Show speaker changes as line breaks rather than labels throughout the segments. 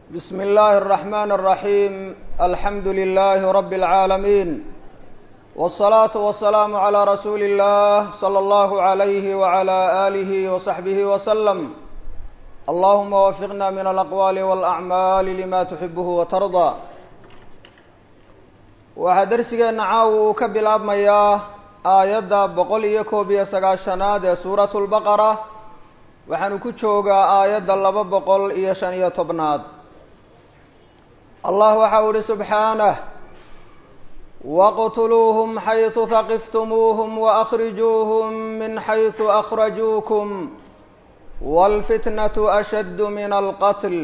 بسم الله الرحمن الرحيم الحمد لله رب العالمين والصلاة والسلام على رسول الله صلى الله عليه وعلى آله وصحبه وسلم اللهم وفقنا من الأقوال والأعمال لما تحبه وترضى waxaa darsigeena caawa uu ka bilaabmayaa aayadda boqol iyo koob iyo sagaashanaad ee suuratu lbaqara waxaanu ku joogaa aayadda laba boqol iyo shan iyo tobnaad allah waxa u ihi subxaanah waqtuluuhum xaysu haqiftumuuhum waأkhrijuuhum min xaysu akhrajuukum wاlfitnaة ashaddu min alqatl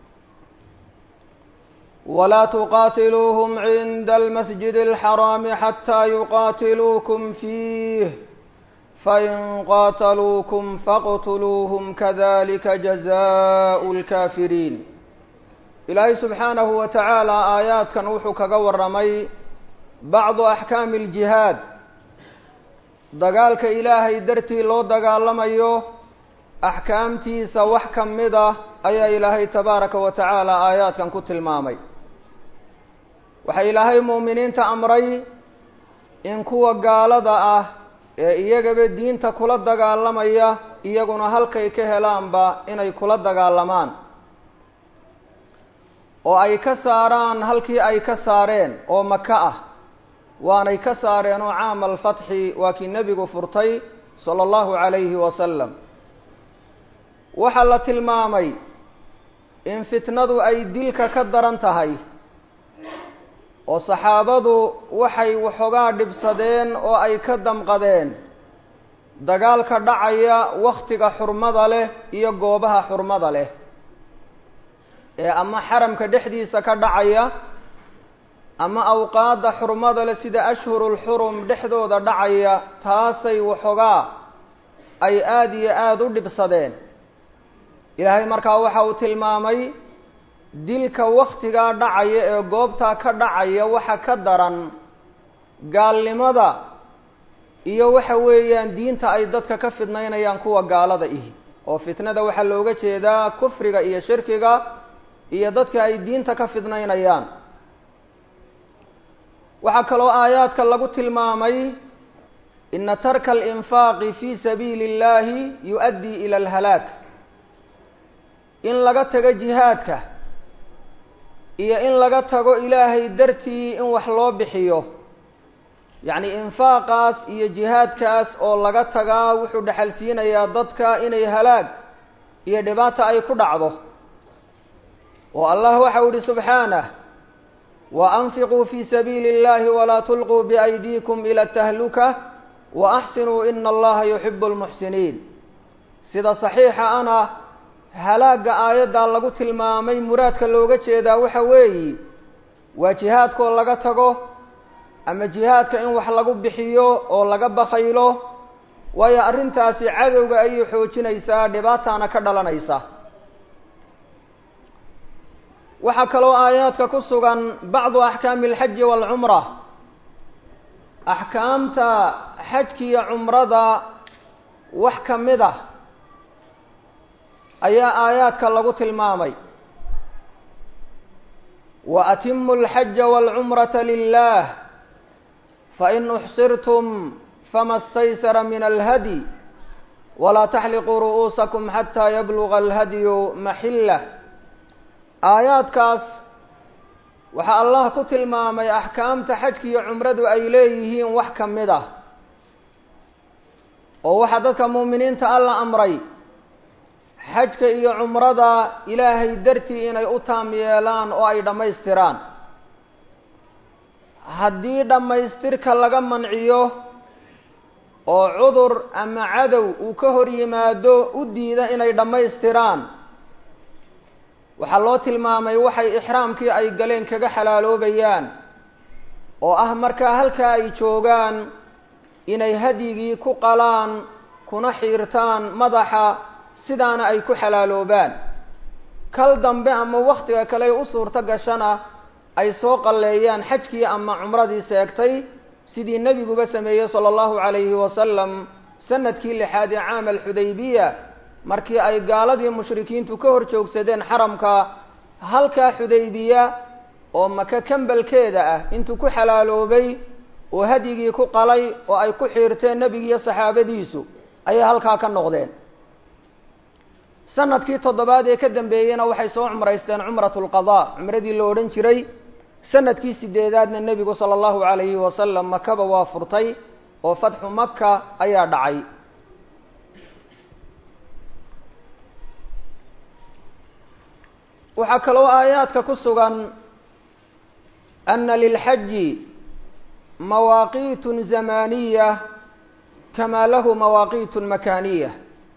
ولا تقاتلوهم عند المسجد الحرام حتى يقاتلوكم فيه فإن قاتلوكم فاقتلوهم كذلك جزاء الكافرين إلهي سبحانه وتعالى آيات كان وحو كغورمي بعض أحكام الجهاد دقالك إلهي درتي لو دقالميو أحكامتيسا وحكم مده ayaa ilaahay tabaaraka wa tacaala aayaadkan ku tilmaamay waxaa ilaahay mu'miniinta amray in kuwa gaalada ah ee iyagaba diinta kula dagaalamaya iyaguna halkay ka helaanba inay kula dagaalamaan oo ay ka saaraan halkii ay ka saareen oo maka ah waanay ka saareen oo caama alfatxi waa kii nebigu furtay sala allahu calayhi wasalam waxaa la tilmaamay in fitnadu ay dilka ka daran tahay oo saxaabadu waxay waxoogaa dhibsadeen oo ay ka damqadeen dagaalka dhacaya wakhtiga xurmada leh iyo goobaha xurmada leh ee ama xaramka dhexdiisa ka dhacaya ama awqaadda xurmada leh sida ashhurulxurum dhexdooda dhacaya taasay waxoogaa ay aada iyo aada u dhibsadeen ilaahay markaa waxa uu tilmaamay dilka wakhtigaa dhacaya ee goobtaa ka dhacaya waxa ka daran gaalnimada iyo waxa weeyaan diinta ay dadka ka fidnaynayaan kuwa gaalada ihi oo fitnada waxaa looga jeedaa kufriga iyo shirkiga iyo dadka ay diinta ka fidnaynayaan waxaa kaloo aayaadka lagu tilmaamay ina tarka alinfaaqi fi sabiili اllahi yu-addii ila alhalaak in laga tago jihaadka iyo in laga tago ilaahay dartii in wax loo bixiyo yacni infaaqaas iyo jihaadkaas oo laga tagaa wuxuu dhexal siinayaa dadka inay halaag iyo dhibaata ay ku dhacdo oo allah waxau ihi subxaanah wa anfiquu fi sabiili اllahi walaa tulquu biaydiikum ila tahluka wa axsinuu ina allaha yuxibu lmuxsiniin sida saxiixa ana halaagga aayaddaa lagu tilmaamay muraadka looga jeedaa waxa weeyi waa jihaadkoo laga tago ama jihaadka in wax lagu bixiyo oo laga bakaylo waayo arrintaasi cadowga ayay xoojinaysaa dhibaataana ka dhalanaysa waxaa kaloo aayaadka ku sugan bacdu axkaami alxaji waalcumra axkaamta xajkiiyo cumrada wax ka mid ah ayaa aayaadka lagu tilmaamay wa atimu alxaja waalcumrata lilah fain uxsirtum fama staysara min alhadi walaa taxliquu ru'uusakum xataa yabluga alhadyu maxillah aayaadkaas waxaa allah ku tilmaamay axkaamta xajkiiyo cumradu ay leeyihiin wax ka mid ah oo waxaa dadka muuminiinta alla amray xajka iyo cumrada ilaahay dartii inay u taam yeelaan oo ay dhammaystiraan haddii dhammaystirka laga manciyo oo cudur ama cadow uu ka hor yimaado u diida inay dhammaystiraan waxaa loo tilmaamay waxay ixraamkii ay galeen kaga xalaaloobayaan oo ah markaa halkaa ay joogaan inay hadyigii ku qalaan kuna xiirtaan madaxa sidaana ay ku xalaaloobaan kal dambe ama wakhtiga kale u suurto gashana ay soo qalleeyaan xajkii ama cumradii seegtay sidii nebiguba sameeyey sala allahu calayhi wasalam sanadkii lixaad ee caam alxudaybiya markii ay gaaladii mushrikiintu ka hor joogsadeen xaramka halkaa xudaybiya oo maka kambalkeeda ah intuu ku xalaaloobay oo hadyigii ku qalay oo ay ku xiirteen nebigiiyo saxaabadiisu ayay halkaa ka noqdeen sanadkii toddobaad ee ka dambeeyeyna waxay soo cumraysteen cumratu lqadaa cumradii la odhan jiray sanadkii sideedaadna nebigu sala allahu calayhi wasalam makaba waa furtay oo fatxu maka ayaa dhacay waxaa kaloo aayaadka ku sugan ana lilxaji mawaaqiitun zamaniya kamaa lahu mawaaqiitun makaaniya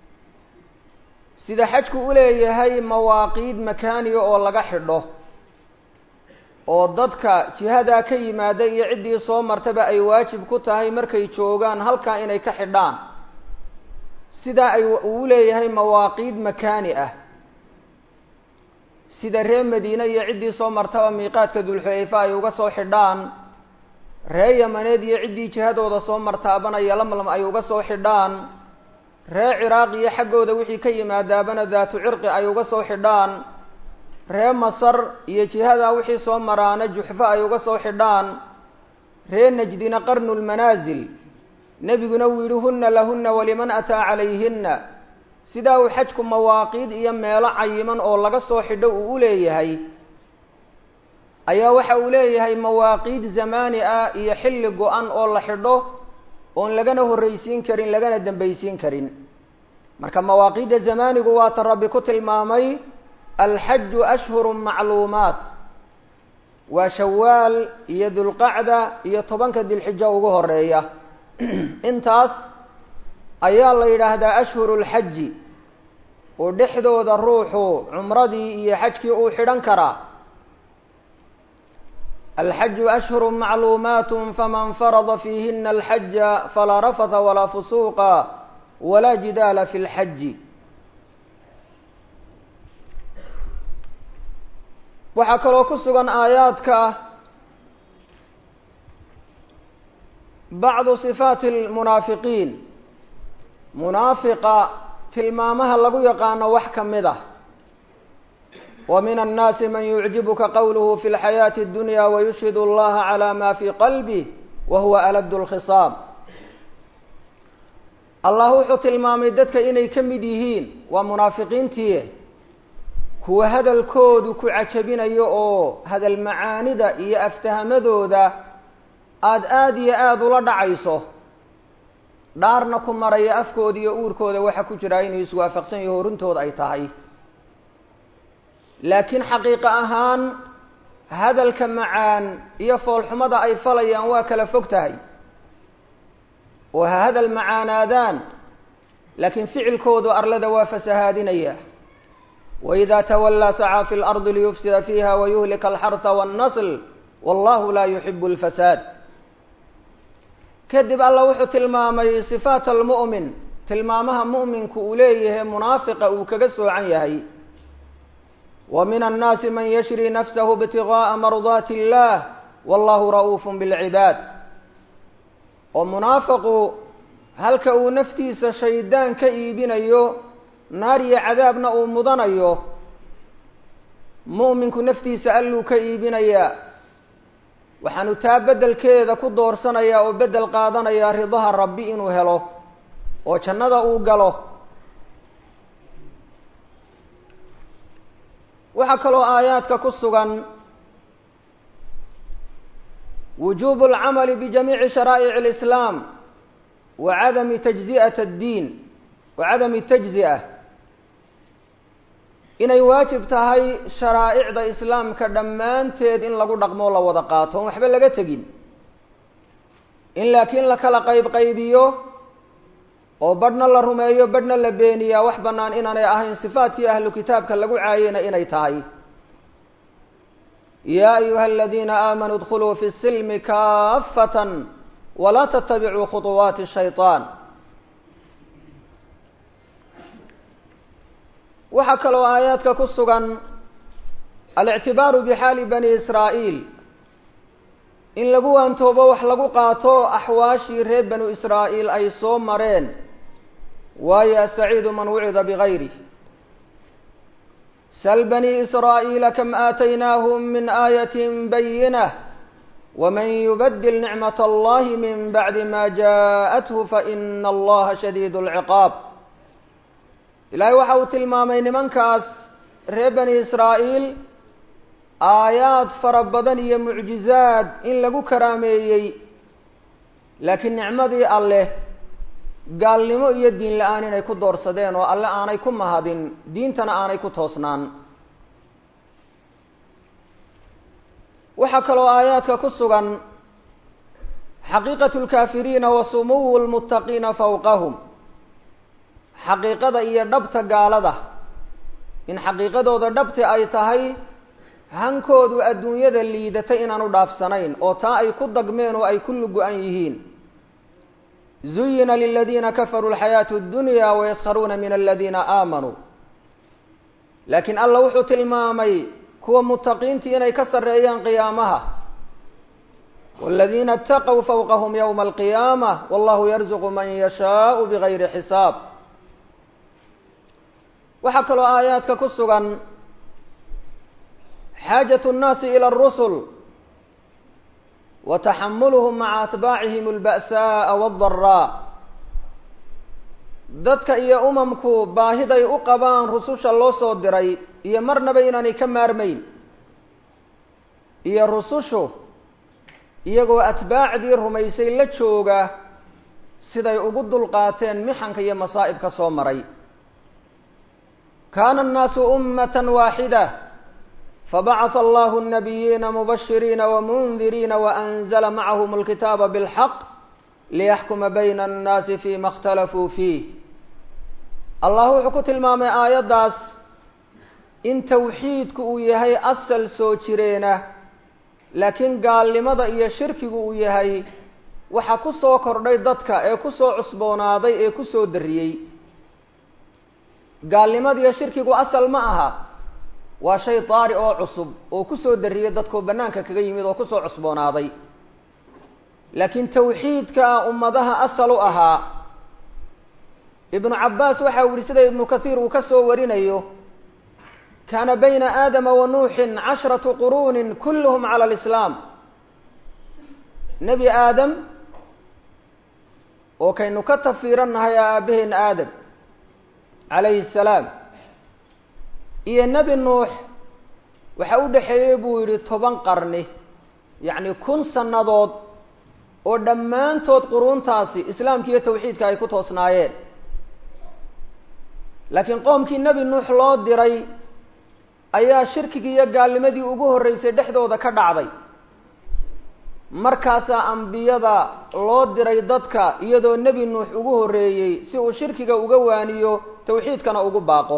sida xajku u leeyahay mawaaqiid makaaniya oo laga xidho oo dadka jihadaa ka yimaada iyo ciddii soo martaba ay waajib ku tahay markay joogaan halkaa inay ka xidhaan sidaa ay uu leeyahay mawaaqiid makaani ah sida reer madiine iyo ciddii soo martaba miiqaadka dulxulayfa ay uga soo xidhaan ree yamaneed iyo ciddii jihadooda soo martaabana yolamlam ay uga soo xidhaan ree ciraaq iyo xaggooda wixii ka yimaadaabana daatu cirqi ay uga soo xidhaan ree masar iyo jihadaa wixii soo maraana juxfo ay uga soo xidhaan ree najdina qarnu lmanaasil nebiguna uu yidhi hunna lahunna waliman ataa calayhinna sidaa uu xajku mawaaqiid iyo meelo cayiman oo laga soo xidho uu u leeyahay ayaa waxa uu leeyahay mawaaqiid zamaani ah iyo xilli go-an oo la xidho oon lagana horreysiin karin lagana dambaysiin karin marka mawaaqiidda zamaanigu waa ta rabbi ku tilmaamay alxaju ashhuru macluumaat waa shawaal iyo dulqacda iyo tobanka dilxijo ugu horeeya intaas ayaa la yidhaahdaa ashhuru lxaji oo dhexdooda ruuxu cumradii iyo xajkii uu xidhan karaa alxaju ashhuru macluumaat faman farada fiihina alxaja falaa rafata walaa fusuuqa walaa jidaala fi lxaji waxaa kaloo ku sugan aayaadka bacdu sifaati lmunaafiqiin munaafiqa tilmaamaha lagu yaqaano wax ka mid ah wa min annaasi man yucjibuka qowluhu fi lxayaati اddunya wayushhid اllaha calى ma fi qalbih wa huwa alad اlkhisaam allah wuxuu tilmaamay dadka inay ka mid yihiin waa munaafiqiintii kuwa hadalkoodu ku cajabinayo oo hadal macaanida iyo aftahamadooda aada aada iyo aada ula dhacayso dhaarna ku maraya afkooda iyo uurkooda waxa ku jiraa inuu iswaafaqsan yaho horuntooda ay tahay laakiin xaqiiqo ahaan hadalka macaan iyo foolxumada ay falayaan waa kala fog tahay oo ha hadal macaanaadaan laakiin ficilkoodu arlada waa fasahaadinaya waإida tawallaa sacaa fi اlardi liyufsida fiiha wayuhlika alxarha wاnnasl wallahu laa yuxibu اlfasaad kadib alla wuxuu tilmaamay sifaat almu'min tilmaamaha mu'minku uu leeyahay munaafiqa uu kaga soocan yahay wa min annaasi man yashri nafsahu ibtigaءa mardaati اllah wallahu ra'uuf bاlcibaad oo munaafiqu halka uu naftiisa shaydaan ka iibinayo naar iyo cadaabna uu mudanayo mu'minku naftiisa alluu ka iibinayaa waxaanu taa beddelkeeda ku doorsanayaa oo beddel qaadanayaa ridaha rabbi inuu helo oo jannada uu galo waxaa kaloo aayaadka ku sugan wujuubu alcamali bijamiici sharaa'ic alislaam wa cadami tajzi'at addiin wa cadami tajzi'a inay waajib tahay sharaa'icda islaamka dhammaanteed in lagu dhaqmoo la wada qaato on waxba laga tegin in laakiin la kala qayb qaybiyo oo badhna la rumeeyo badhna la beeniyaa wax bannaan inaanay ahayn sifaadkii ahlu kitaabka lagu caayena inay tahay yaa ayuha aladiina aamanuu idkhuluu fi silmi kaafatan walaa tatabicuu khuطuwaati shayطaan waxaa kaloo aayaadka ku sugan alictibaaru bixaali bani israa'iil in lagu waantoobo wax lagu qaato axwaashii reer banu israa'iil ay soo mareen waayo asaciidu man wucida bigayri sl bني إsrاaئيiل km آتynاhm min آية byinة وmن يbdل نicمة الlh min bعd ma jaءته faإn اllaha shadيid العqاab ilahay waxa uu tilmaamay nimankaas reer bani israa'iil aayaad fara badan iyo mucjizaad in lagu karaameeyey laakiin nicmadii alleh gaalnimo iyo diin la-aan inay ku doorsadeen oo alle aanay ku mahadin diintana aanay ku toosnaan waxaa kaloo aayaadka ku sugan xaqiiqatu lkaafiriina wa sumuwu lmuttaqiina fawqahum xaqiiqada iyo dhabta gaalada in xaqiiqadooda dhabti ay tahay hankoodu adduunyada liidatay inaanu dhaafsanayn oo taa ay ku dagmeen oo ay ku lugu-an yihiin zuyina liladiina kafaruu alxayaatu اdunya wayaskharuuna min aladiina aamanuu laakiin alla wuxuu tilmaamay kuwa mutaqiintii inay ka sarreeyaan qiyaamaha wاladiina اtaqw fawqahm ywma alqiyaama wallahu yarzuqu man yashaau bigayri xisaab waxaa kaloo aayaadka ku sugan xaajaة الnaasi ilى الrusul wa taxamuluhum maca atbaacihim اlba'saءa wاldaraa dadka iyo umamku baahiday u qabaan rususha loo soo diray iyo marnaba inaanay ka maarmayn iyo rusushu iyagoo atbaacdii rumaysay la jooga siday ugu dulqaateen mixanka iyo masaa'ibka soo maray kaana الnaasu umaة waaxida fabacث allahu الnabiyiina mubashiriina wmundiriina waأnzla macahum اlkitaaba bاlxaq liyaxkuma bayna الnaasi fima اkhtalafuu fiih allah wuxuu ku tilmaamay aayaddaas in tawxiidku uu yahay asal soo jireena laakiin gaalnimada iyo shirkigu uu yahay waxa ku soo kordhay dadka ee ku soo cusboonaaday ee ku soo darriyey gaalnimada iyo shirkigu asal ma aha waa shay daari oo cusub oo ku soo darriyey dadkoo bannaanka kaga yimid oo kusoo cusboonaaday laakiin tawxiidka ummadaha asal u ahaa ibnu cabbaas waxa uu yihi sida ibnu kathiir uu ka soo warinayo kaana bayna aadama wa nuuxin cashratu quruunin kulluhum cala alislaam nebi aadam oo kaynu ka tafiirannahay aabbaheena aadam calayhi salaam iyo nebi nuux waxa u dhexeeyey buu yidhi toban qarni yacni kun sannadood oo dhammaantood quruuntaasi islaamka iyo tawxiidka ay ku toosnaayeen laakiin qoomkii nebi nuux loo diray ayaa shirkigii iyo gaalnimadii ugu horreysay dhexdooda ka dhacday markaasaa ambiyada loo diray dadka iyadoo nebi nuux ugu horreeyey si uu shirkiga uga waaniyo tawxiidkana ugu baaqo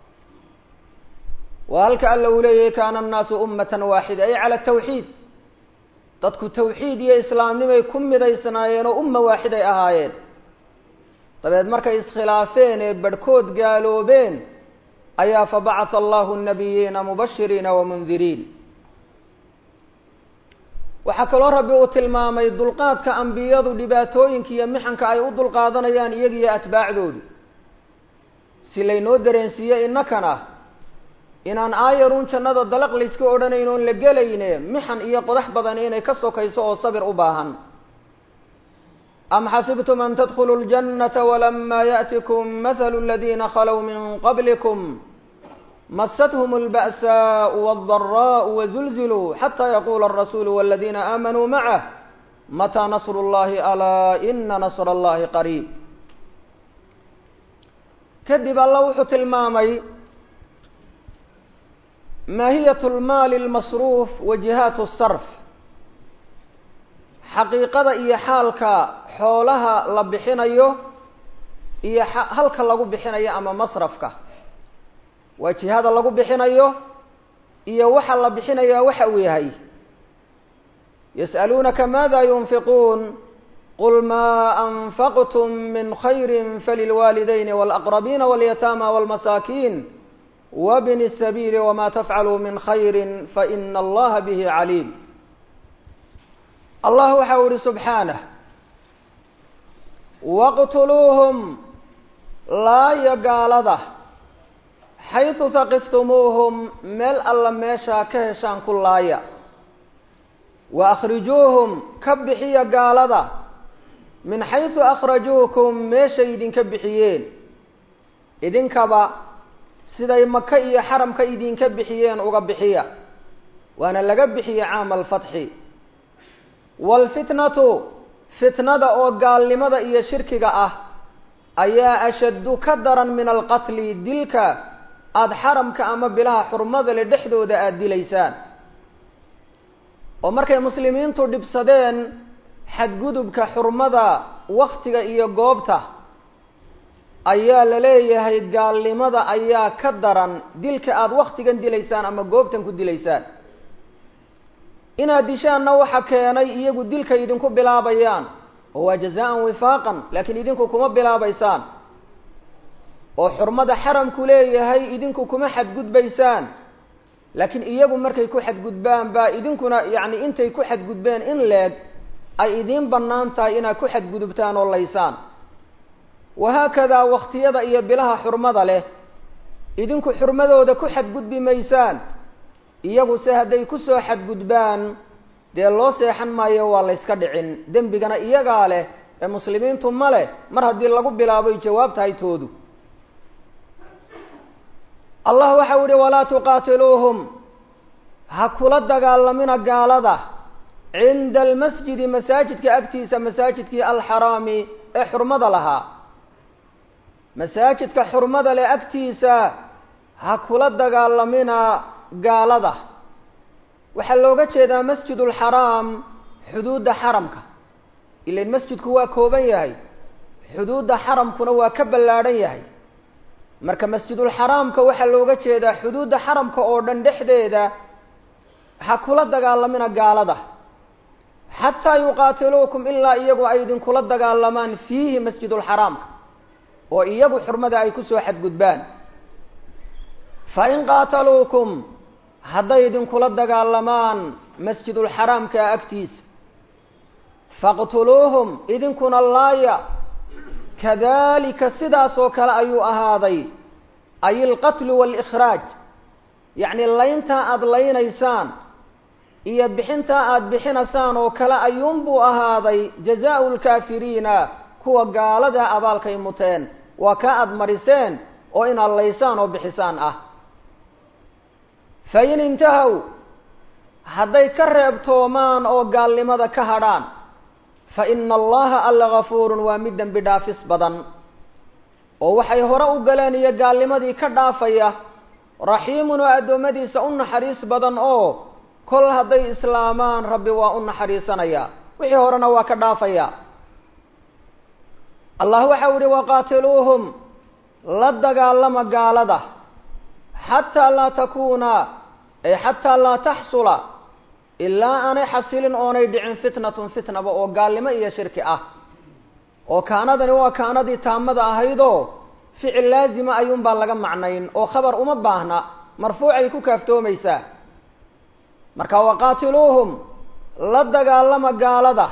waa halka alla uu leeyahay kaana annaasu ummatan waaxida ay cala tawxiid dadku tawxiid iyo islaamnimay ku midaysnaayeen oo umma waaxiday ahaayeen dabeed markay iskhilaafeen ee barhkood gaaloobeen ayaa fabacatha allahu nabiyiina mubashiriina wamundiriin waxaa kaloo rabbi uu tilmaamay dulqaadka ambiyadu dhibaatooyinka iyo mixanka ay u dulqaadanayaan iyagiyo atbaacdoodu si laynoo dareensiiye innakana inaan aayarun jannada dalaq layska odhanayn oon la gelayne mixan iyo qodax badan inay ka sokayso oo sabir u baahan am xasibtum an tadkhuluu اljannata walama yaأtikum mahalu اladina khalow min qablikum masathum اlba'saءu wاldaraءu wazulziluu xata yaqula الrasulu wاladina aamanuu macah mataa nasru اllahi alaa ina nasr اllahi qariib kadib alla wuxuu tilmaamay maahiyat lmaali lmasruuf wa jihaat sarf xaqiiqada iyo xaalka xoolaha la bixinayo iyo halka lagu bixinayo ama masrafka waa jihada lagu bixinayo iyo waxa la bixinayaa waxa uu yahay yas'aluunaka maada yunfiquun qul ma anfaqtum min khayri falilwaalidayni wاlaqrabiina wاlyataama wاlmasaakiin wbni الsabiili wma tafcaluu min khayri faina allaha bihi caliim allah waxa u ihi subxaanah waqtuluuhum laaya gaalada xaysu taqiftumuuhum meel alla meeshaa ka heshaan ku laaya wa akhrijuuhum ka bixiya gaalada min xaysu akhrajuukum meeshay idinka bixiyeen idinkaba siday maka iyo xaramka idinka bixiyeen uga bixiya waana laga bixiya caama alfatxi waalfitnatu fitnada oo gaalnimada iyo shirkiga ah ayaa ashaddu ka daran min alqatli dilka aada xaramka ama bilaha xurmada le dhexdooda aada dilaysaan oo markay muslimiintu dhibsadeen xadgudubka xurmada waktiga iyo goobta ayaa la leeyahay gaalnimada ayaa ka daran dilka aada waktigan dilaysaan ama goobtan ku dilaysaan inaad dishaanna waxa keenay iyagu dilka idinku bilaabayaan oo waa jazaan wifaaqan laakiin idinku kuma bilaabaysaan oo xurmada xaramku leeyahay idinku kuma xadgudbaysaan laakiin iyagu markay ku xadgudbaan baa idinkuna yacni intay ku xadgudbeen in leeg ay idiin bannaan tahay inaad ku xadgudubtaan oo laysaan wahaakadaa wakhtiyada iyo bilaha xurmada leh idinku xurmadooda ku xadgudbi maysaan iyagu se hadday kusoo xadgudbaan dee loo seexan maayo waa layska dhicin dembigana iyagaa leh ee muslimiintu ma leh mar haddii lagu bilaaboy jawaab tahay toodu allah waxau yihi walaa tuqaatiluuhum ha kula dagaalamina gaalada cinda almasjidi masaajidka agtiisa masaajidkii alxaraami ee xurmada lahaa masaajidka xurmada leh agtiisa ha kula dagaalamina gaalada waxaa looga jeedaa masjid ulxaraam xuduudda xaramka ilain masjidku waa kooban yahay xuduudda xaramkuna waa ka ballaadhan yahay marka masjidulxaraamka waxaa looga jeedaa xuduudda xaramka oo dhan dhexdeeda ha kula dagaalamina gaalada xataa yuqaatiluukum ilaa iyagu ay idinkula dagaalamaan fiihi masjidulxaraamka oo iyagu xurmada ay kusoo xadgudbaan fa in qaataluukum hadday idinkula dagaalamaan masjidulxaraamka agtiisa faqtuluuhum idinkuna laaya kadalika sidaas oo kale ayuu ahaaday ay alqatlu waalikhraaj yacni layntaa aada laynaysaan iyo bixintaa aada bixinaysaan oo kale ayuunbuu ahaaday jazaau lkaafiriina kuwa gaalada abaalkay muteen waa kaa aada mariseen oo inaad laysaan oo bixisaan ah fa in intahow hadday ka reebtoomaan oo gaalnimada ka hadhaan fa ina allaha alla gafuurun waa mid dembi dhaafis badan oo waxay hore u galeen iyo gaalnimadii ka dhaafaya raxiimun oo addoommadiisa u naxariis badan oo kol hadday islaamaan rabbi waa u naxariisanaya wixii horena waa ka dhaafaya allah waxau yihi waqaatiluuhum la dagaalama gaalada xataa laa takuuna ay xataa laa taxsula ilaa aanay xasilin oonay dhicin fitnatun fitnaba oo gaalnimo iyo shirki ah oo kaanadani waa kaanadii taamada ahaydoo ficil laazima ayuunbaa laga macnayn oo khabar uma baahna marfuucay ku kaaftoomaysaa marka waqaatiluuhum la dagaalama gaalada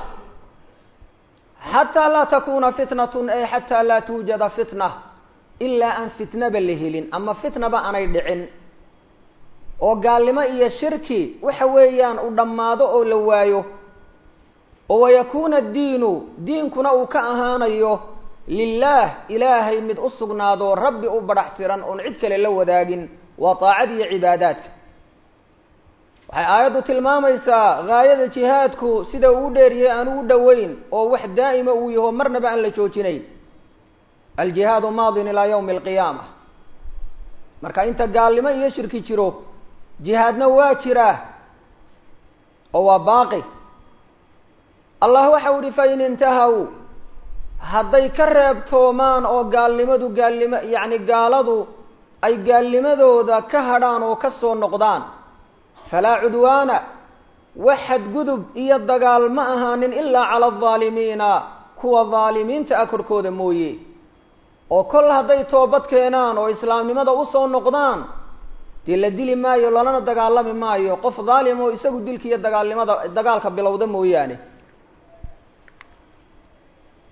xataa laa takuuna fitnatun ay xataa laa tuujada fitna ilaa aan fitnaba la helin ama fitnaba aanay dhicin oo gaalnimo iyo shirki waxa weeyaan u dhammaado oo la waayo oo wayakuuna addiinu diinkuna uu ka ahaanayo lilaah ilaahay mid u sugnaado rabbi u badhax tiran oon cid kale la wadaagin waa taacad iyo cibaadaadka waxay aayaddu tilmaamaysaa gaayada jihaadku sida uu dheeryahay aan ugu dhoweyn oo wax daa'ima uu yaho marnaba aan la joojinayn aljihaadu maadin ilaa yawmi alqiyaama marka inta gaalnimo iyo shirki jiro jihaadna waa jiraa oo waa baaqi allah waxau ihi fa in intahaw hadday ka reebtoomaan oo gaalnimadu gaalnimo yacni gaaladu ay gaalnimadooda ka hadhaan oo ka soo noqdaan falaa cudwaana wax xadgudub iyo dagaal ma ahaanin ilaa cala aldaalimiina kuwa daalimiinta ah korkooda mooye oo kol hadday toobad keenaan oo islaamnimada usoo noqdaan dee la dili maayo lalana dagaalami maayo qof daalim oo isagu dilka iyo dagaalnimada dagaalka bilowda mooyaane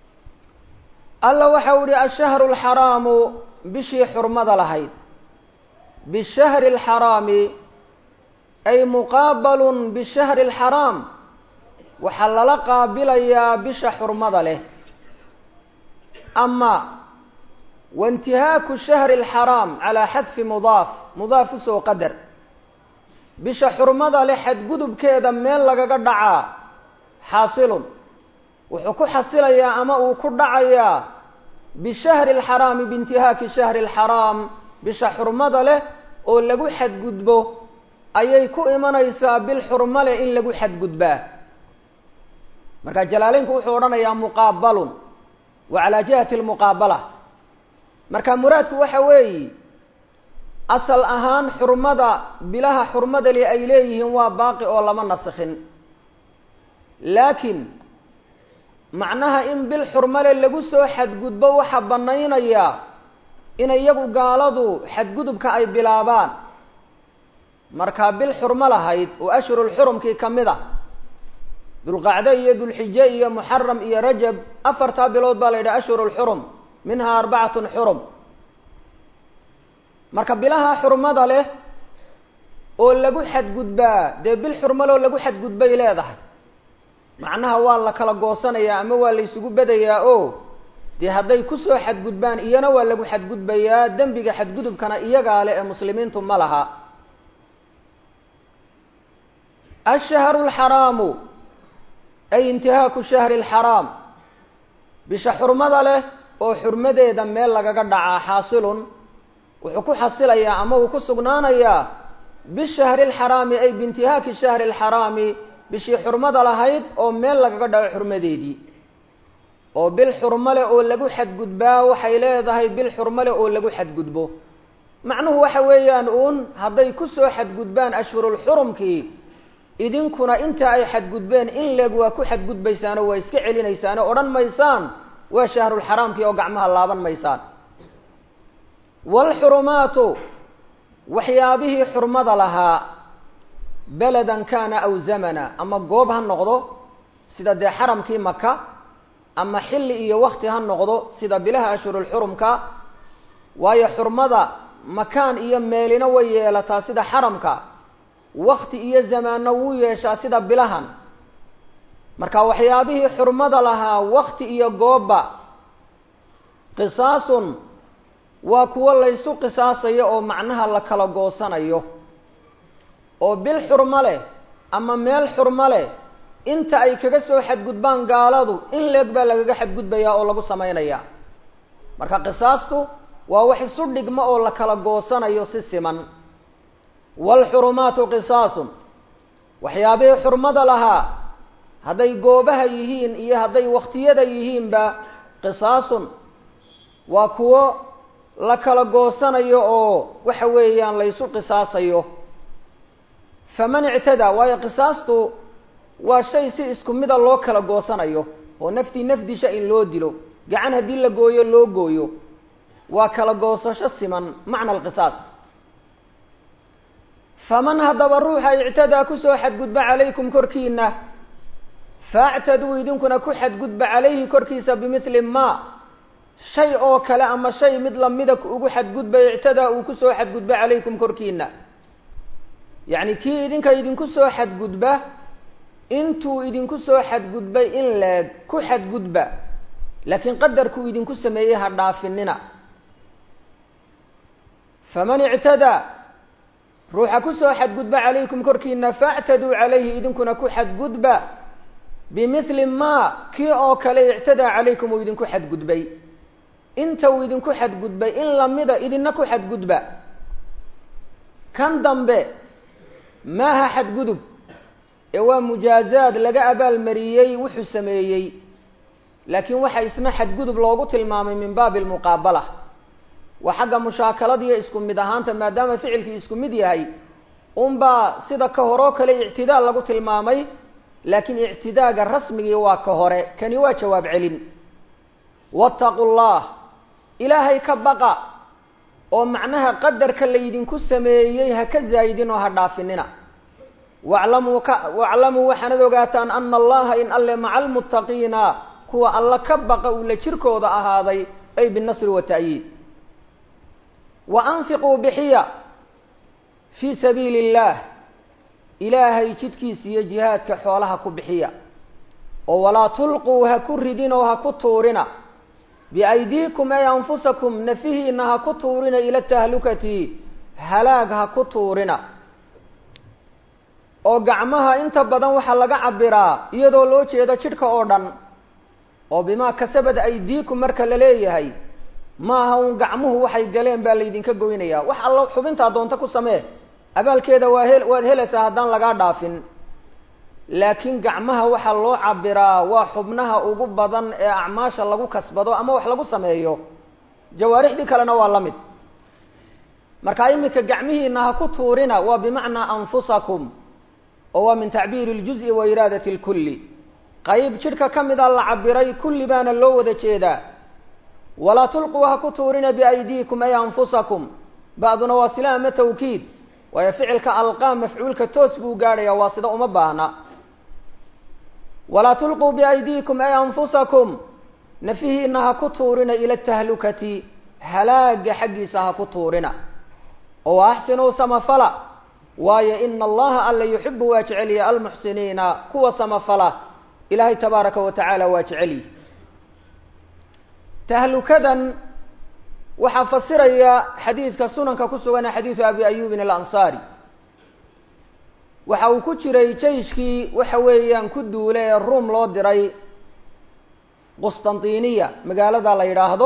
alla waxau ihi ashahru alxaraamu bishii xurmada lahayd bishahri alxaraami ay muqaabalun bishahri alxaraam waxaa lala qaabilayaa bisha xurmada leh ama waintihaaku shahri alxaraam calaa xadfi mudaaf mudaaf usoo qadar bisha xurmada leh xadgudubkeeda meel lagaga dhacaa xaasilun wuxuu ku xasilayaa ama uu ku dhacayaa bishahri alxaraami biintihaaki shahri alxaraam bisha xurmada leh oo lagu xadgudbo ayay ku imanaysaa bil xurmo leh in lagu xadgudbaa marka jalaaleynku wuxuu odhanayaa muqaabalun wa calaa jihati almuqaabala marka muraadku waxa weeyi asal ahaan xurmada bilaha xurmada li ay leeyihiin waa baaqi oo lama nasikhin laakiin macnaha in bil xurmale lagu soo xadgudbo waxaa bannaynayaa in iyagu gaaladu xadgudubka ay bilaabaan markaa bil xurmo lahayd oo ashhurulxurumkii ka mid ah dulqacde iyo dulxije iyo muxaram iyo rajab afartaa bilood baa la yidhaha ashhurulxurum minhaa arbacatun xurum marka bilaha xurmada leh oo lagu xadgudbaa dee bil xurmale oo lagu xadgudbay leedahay macnaha waa la kala goosanayaa ama waa la ysugu bedayaa oo dee hadday kusoo xadgudbaan iyana waa lagu xadgudbayaa dembiga xadgudubkana iyagaa le ee muslimiintu ma laha ashahru alxaraamu ay intihaaku shahri alxaraam bisha xurmada leh oo xurmadeeda meel lagaga dhacaa xaasilun wuxuu ku xasilayaa ama uu ku sugnaanayaa bishahri alxaraami ay biintihaaki shahri alxaraami bishii xurmada lahayd oo meel lagaga dhaco xurmadeedii oo bil xurmo leh oo lagu xadgudbaa waxay leedahay bil xurmo leh oo lagu xadgudbo macnuhu waxa weeyaan uun hadday kusoo xadgudbaan ashhurulxurumkii idinkuna inta ay xadgudbeen in leeg waa ku xadgudbaysaanoo waa iska celinaysaanoo odhan maysaan waa shahrulxaraamkii oo gacmaha laaban maysaan waalxurumaatu waxyaabihii xurmada lahaa beladan kaana aw zamana ama goob ha noqdo sida dee xaramkii maka ama xilli iyo wakti ha noqdo sida bilaha ashhurulxurumka waayo xurmada makaan iyo meelina way yeelataa sida xaramka wakti iyo zamaanna wuu yeeshaa sida bilahan marka waxyaabihii xurmada lahaa wakti iyo goobba qisaasun waa kuwo laysu qisaasayo oo macnaha la kala goosanayo oo bil xurmo leh ama meel xurmo leh inta ay kaga soo xadgudbaan gaaladu in leeg baa lagaga xadgudbayaa oo lagu samaynayaa marka qisaastu waa wax isu dhigmo oo la kala goosanayo si siman waalxurumaatu qisaasun waxyaabihii xurmada lahaa hadday goobaha yihiin iyo hadday wakhtiyada yihiinba qisaasun waa kuwo la kala goosanayo oo waxa weeyaan laysu qisaasayo faman ictadaa waayo qisaastu waa shay si isku mida loo kala goosanayo oo naftii nafdisha in loo dilo gacan haddii la gooyo loo gooyo waa kala goosasho siman macna alqisaas faman haddaba ruuxa ictadaa kusoo xadgudba calaykum korkiina faactaduu idinkuna ku xadgudba calayhi korkiisa bimithli ma shay oo kale ama shay mid lamida ugu xadgudba ictadaa uu kusoo xadgudba calaykum korkiina yacni kii idinka idinku soo xadgudba intuu idinku soo xadgudbay in leeg ku xadgudba laakiin qadarkuu idinku sameeyey ha dhaafinina faman ictadaa ruuxa kusoo xadgudba calaykum korkiina faactaduu calayhi idinkuna ku xadgudba bimithli ma kii oo kale ictadaa calaykum uu idinku xadgudbay inta uu idinku xadgudbay in lamida idina ku xadgudba kan dambe maaha xadgudub ee waa mujaazaad laga abaalmariyey wuxuu sameeyey laakiin waxa isna xadgudub loogu tilmaamay min baabi almuqaabala waa xagga mushaakaladiiyo isku mid ahaanta maadaama ficilkii isku mid yahay unbaa sida ka horoo kale ictidaa lagu tilmaamay laakiin ictidaaga rasmigii waa ka hore kani waa jawaab celin wattaqu llah ilaahay ka baqa oo macnaha qadarka laydinku sameeyey ha ka zaayidin oo ha dhaafinina waclamuu ka waclamuu waxaanad ogaataan ana allaha in alle maca almuttaqiina kuwa alla ka baqa uu la jirkooda ahaaday ay binasri wa ta'yiid wa anfiquu bixiya fii sabiili illaah ilaahay jidkiisa iyo jihaadka xoolaha ku bixiya oo walaa tulquu ha ku ridin oo ha ku tuurina biaydiikum ay anfusakum nafihiina ha ku tuurina ila tahlukati halaag ha ku tuurina oo gacmaha inta badan waxaa laga cabiraa iyadoo loo jeedo jidhka oo dhan oo bimaa kasabad aydiikum marka la leeyahay maaha uun gacmuhu waxay galeen baa laydinka goynayaa wax allo xubintaa doonta ku samee abaalkeeda waa he waad helaysaa haddaan lagaa dhaafin laakiin gacmaha waxaa loo cabiraa waa xubnaha ugu badan ee acmaasha lagu kasbado ama wax lagu sameeyo jawaarixdii kalena waa la mid marka iminka gacmihiina ha ku tuurina waa bimacnaa anfusakum oo waa min tacbiiri اljuز'i wa iraadati اlkulli qayb jidhka ka mida la cabiray kulli baana loo wada jeedaa walaa tulquu ha ku tuurina biaydiikum ay anfusakum ba'duna waa sila ama tawkiid waayo ficilka alqaa mafcuulka toos buu gaadhaya waa sida uma baahna walaa tulquu biaydiikum ay anfusakum nafihiina ha ku tuurina ila tahlukati halaaga xaggiisa ha ku tuurina oo axsinuu samafala waayo ina allaha alla yuxibu waa jecelya almuxsiniina kuwa samafala ilaahay tabaaraka wa tacaala waa jecelyi tahlukadan waxaa fasiraya xadiidka sunanka ku sugan ee xadiidu abi ayubin alansaari waxa uu ku jiray jayshkii waxa weeyaan ku duule ee ruom loo diray qustantiniya magaalada la yidhaahdo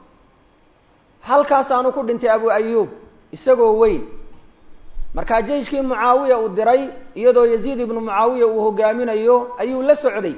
halkaasaanu ku dhintay abu ayub isagoo weyn markaa jeyshkii mucaawiya uu diray iyadoo yaziid ibnu mucaawiya uu hogaaminayo ayuu la socday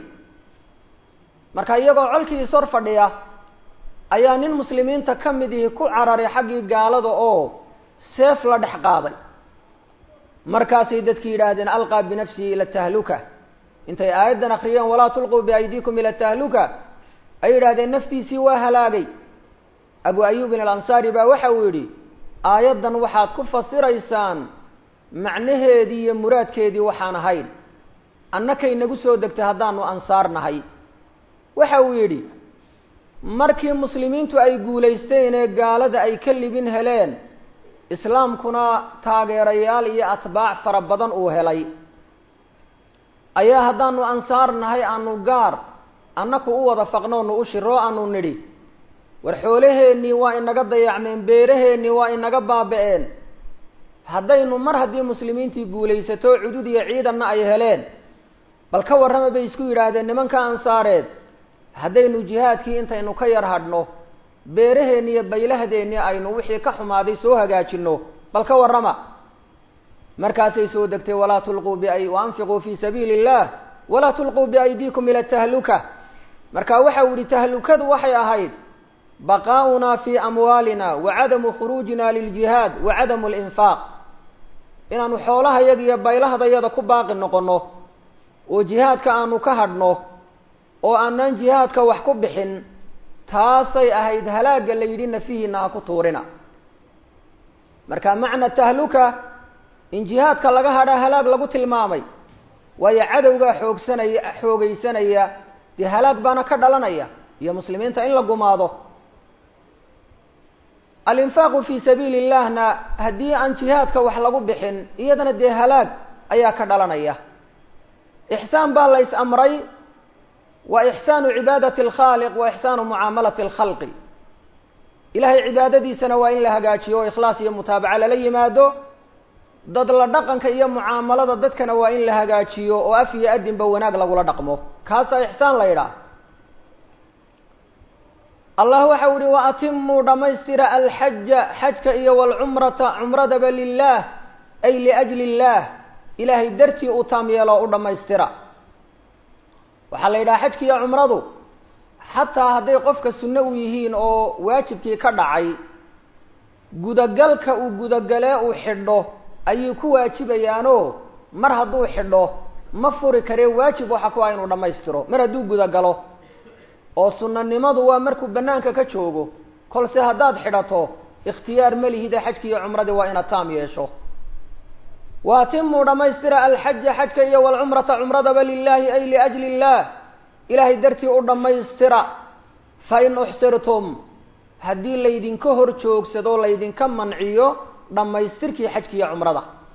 marka iyagoo colkii ishor fadhiya ayaa nin muslimiinta ka mid ihi ku cararay xaggii gaalada oo seef la dhex qaaday markaasay dadki yidhaahdeen alqaa binafsihi ila tahluka intay aayaddan akriyeen walaa tulquu biaydiikum ila tahluka ay yidhahdeen naftiisii waa halaagay abu ayubin alansaari baa waxa uu yidhi aayaddan waxaad ku fasiraysaan macnaheedii iyo muraadkeedii waxaan ahayn annakay nagu soo degtay haddaanu ansaar nahay waxa uu yidhi markii muslimiintu ay guulaysteen ee gaalada ay ka libin heleen islaamkuna taageerayaal iyo atbaac fara badan uu helay ayaa haddaanu ansaar nahay aanu gaar annaku u wada faqnoonu u shiroo aanu nidhi war xoolaheennii waa inaga dayacmeen beeraheennii waa inaga baaba-een haddaynu mar haddii muslimiintii guulaysato cudud iyo ciidanna ay heleen bal ka warrama bay isku yidhaahdeen nimanka ansaareed haddaynu jihaadkii intaynu ka yar hadhno beeraheenni iyo baylahdeenni aynu wixii ka xumaaday soo hagaajinno bal ka warrama markaasay soo degtay walaa tulquu bi waanfiquu fii sabiili illah walaa tulquu biaydiikum ila tahluka marka waxa uu yihi tahlukadu waxay ahayd baqaa'unaa fii amwaalina wa cadamu khuruujina liljihaad wa cadamu linfaaq inaanu xoolahayaga iyo baylahdayada ku baaqi noqonno oo jihaadka aanu ka hadhno oo aanaan jihaadka wax ku bixin taasay ahayd halaagga la yidhi nafihiina ha ku tuurina marka macna tahluka in jihaadka laga hadhaa halaag lagu tilmaamay waayo cadowgaa xoogsanaya xoogaysanaya dee halaag baana ka dhalanaya iyo muslimiinta in la gumaado alinfaaqu fii sabiili illahna haddii aan jihaadka wax lagu bixin iyadana dee halaag ayaa ka dhalanaya ixsaan baa la ys amray wa ixsaanu cibaadati alkhaaliq wa ixsaanu mucaamalati alkhalqi ilahay cibaadadiisana waa in la hagaajiyo oo ikhlaas iyo mutaabaca lala yimaado dad la dhaqanka iyo mucaamalada dadkana waa in la hagaajiyo oo af iyo adinba wanaag lagula dhaqmo kaasaa ixsaan la yidhaah allah waxau yihi wa atimuu dhammaystira alxaja xajka iyo walcumrata cumradaba lilah ay liajli illaah ilaahay dartii u taam yeelo u dhammaystira waxaa la yidhaha xajki iyo cumradu xataa hadday qofka sunno u yihiin oo waajibkii ka dhacay gudagalka uu gudagalee uu xidho ayay ku waajibayaanoo mar hadduu xidho ma furi karee waajib waxa ku ah inuu dhammaystiro mar hadduu gudagalo oo sunnanimadu waa markuu bannaanka ka joogo kolse haddaad xidhato ikhtiyaar ma lihide xajki iyo cumradii waa inaad taam yeesho wa atimuu dhammaystira alxaja xajka iyo walcumrata cumradaba lilaahi ay liajli illaah ilaahay dartii u dhammaystira fa in uxsirtum haddii laydinka hor joogsado laydinka manciyo dhammaystirkii xajki iyo cumrada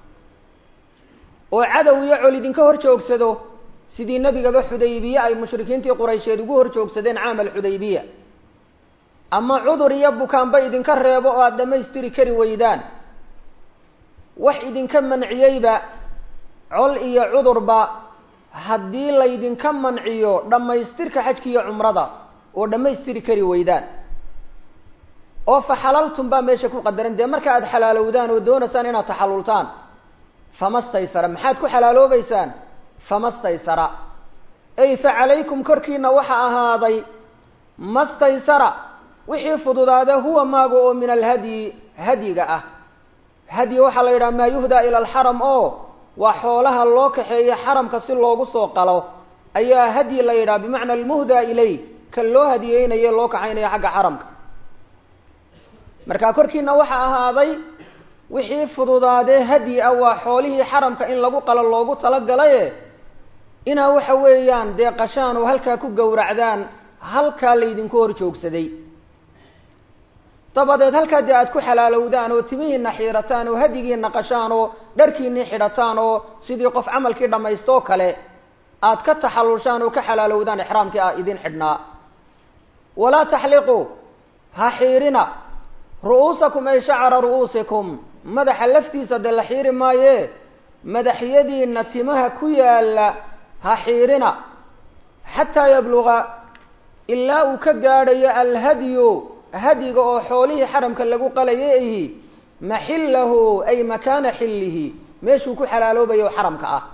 oo cadow iyo col idinka hor joogsado sidii nebigaba xudaybiye ay mushrikiintii quraysheed ugu hor joogsadeen caamal xudaybiya ama cudur iyo bukaanba idinka reebo oo aada dhammaystiri kari weydaan wax idinka manciyeyba col iyo cudurba haddii laydinka manciyo dhammaystirka xajka iyo cumrada oo dhammaystiri kari weydaan oo fa xalaltum baa meesha ku qadaran dee marka aada xalaalowdaan oo doonaysaan inaad taxallultaan famastaysara maxaad ku xalaaloobeysaan famastaysara ay fa calaykum korkiina waxa ahaaday mastaysara wixii fududaada huwa maaga oo min alhadyi hadyiga ah hadyi waxaa la yidhaha maa yuhdaa ila alxaram oo waa xoolaha loo kaxeeyo xaramka si loogu soo qalo ayaa hadyi la yidhaha bimacna almuhdaa ilay kan loo hadiyeynaye loo kaxaynayo xagga xaramka marka korkiina waxa ahaaday wixii fududaadee hadyi ah waa xoolihii xaramka in lagu qalo loogu talagalaye inaa waxa weeyaan dee qashaan oo halkaa ku gowracdaan halkaa laydinku hor joogsaday dabadeed halkaa dee aada ku xalaalowdaan oo timihiina xiirataan oo hadyigiina qashaan oo dharkiinii xidhataan oo sidii qof camalkii dhammaystoo kale aad ka taxallushaan oo ka xalaalowdaan ixraamkii ah idin xidhnaa walaa taxliquu ha xiirina ru'uusakum ay shacara ru'uusikum madaxa laftiisa dee la xiiri maaye madaxyadiina timaha ku yaalla ha xiirina xataa yabluga ilaa uu ka gaadhayo alhadyu hadyiga oo xoolihii xaramka lagu qalayay ihi maxillahu ay makaana xillihi meeshuu ku xalaaloobayo xaramka ah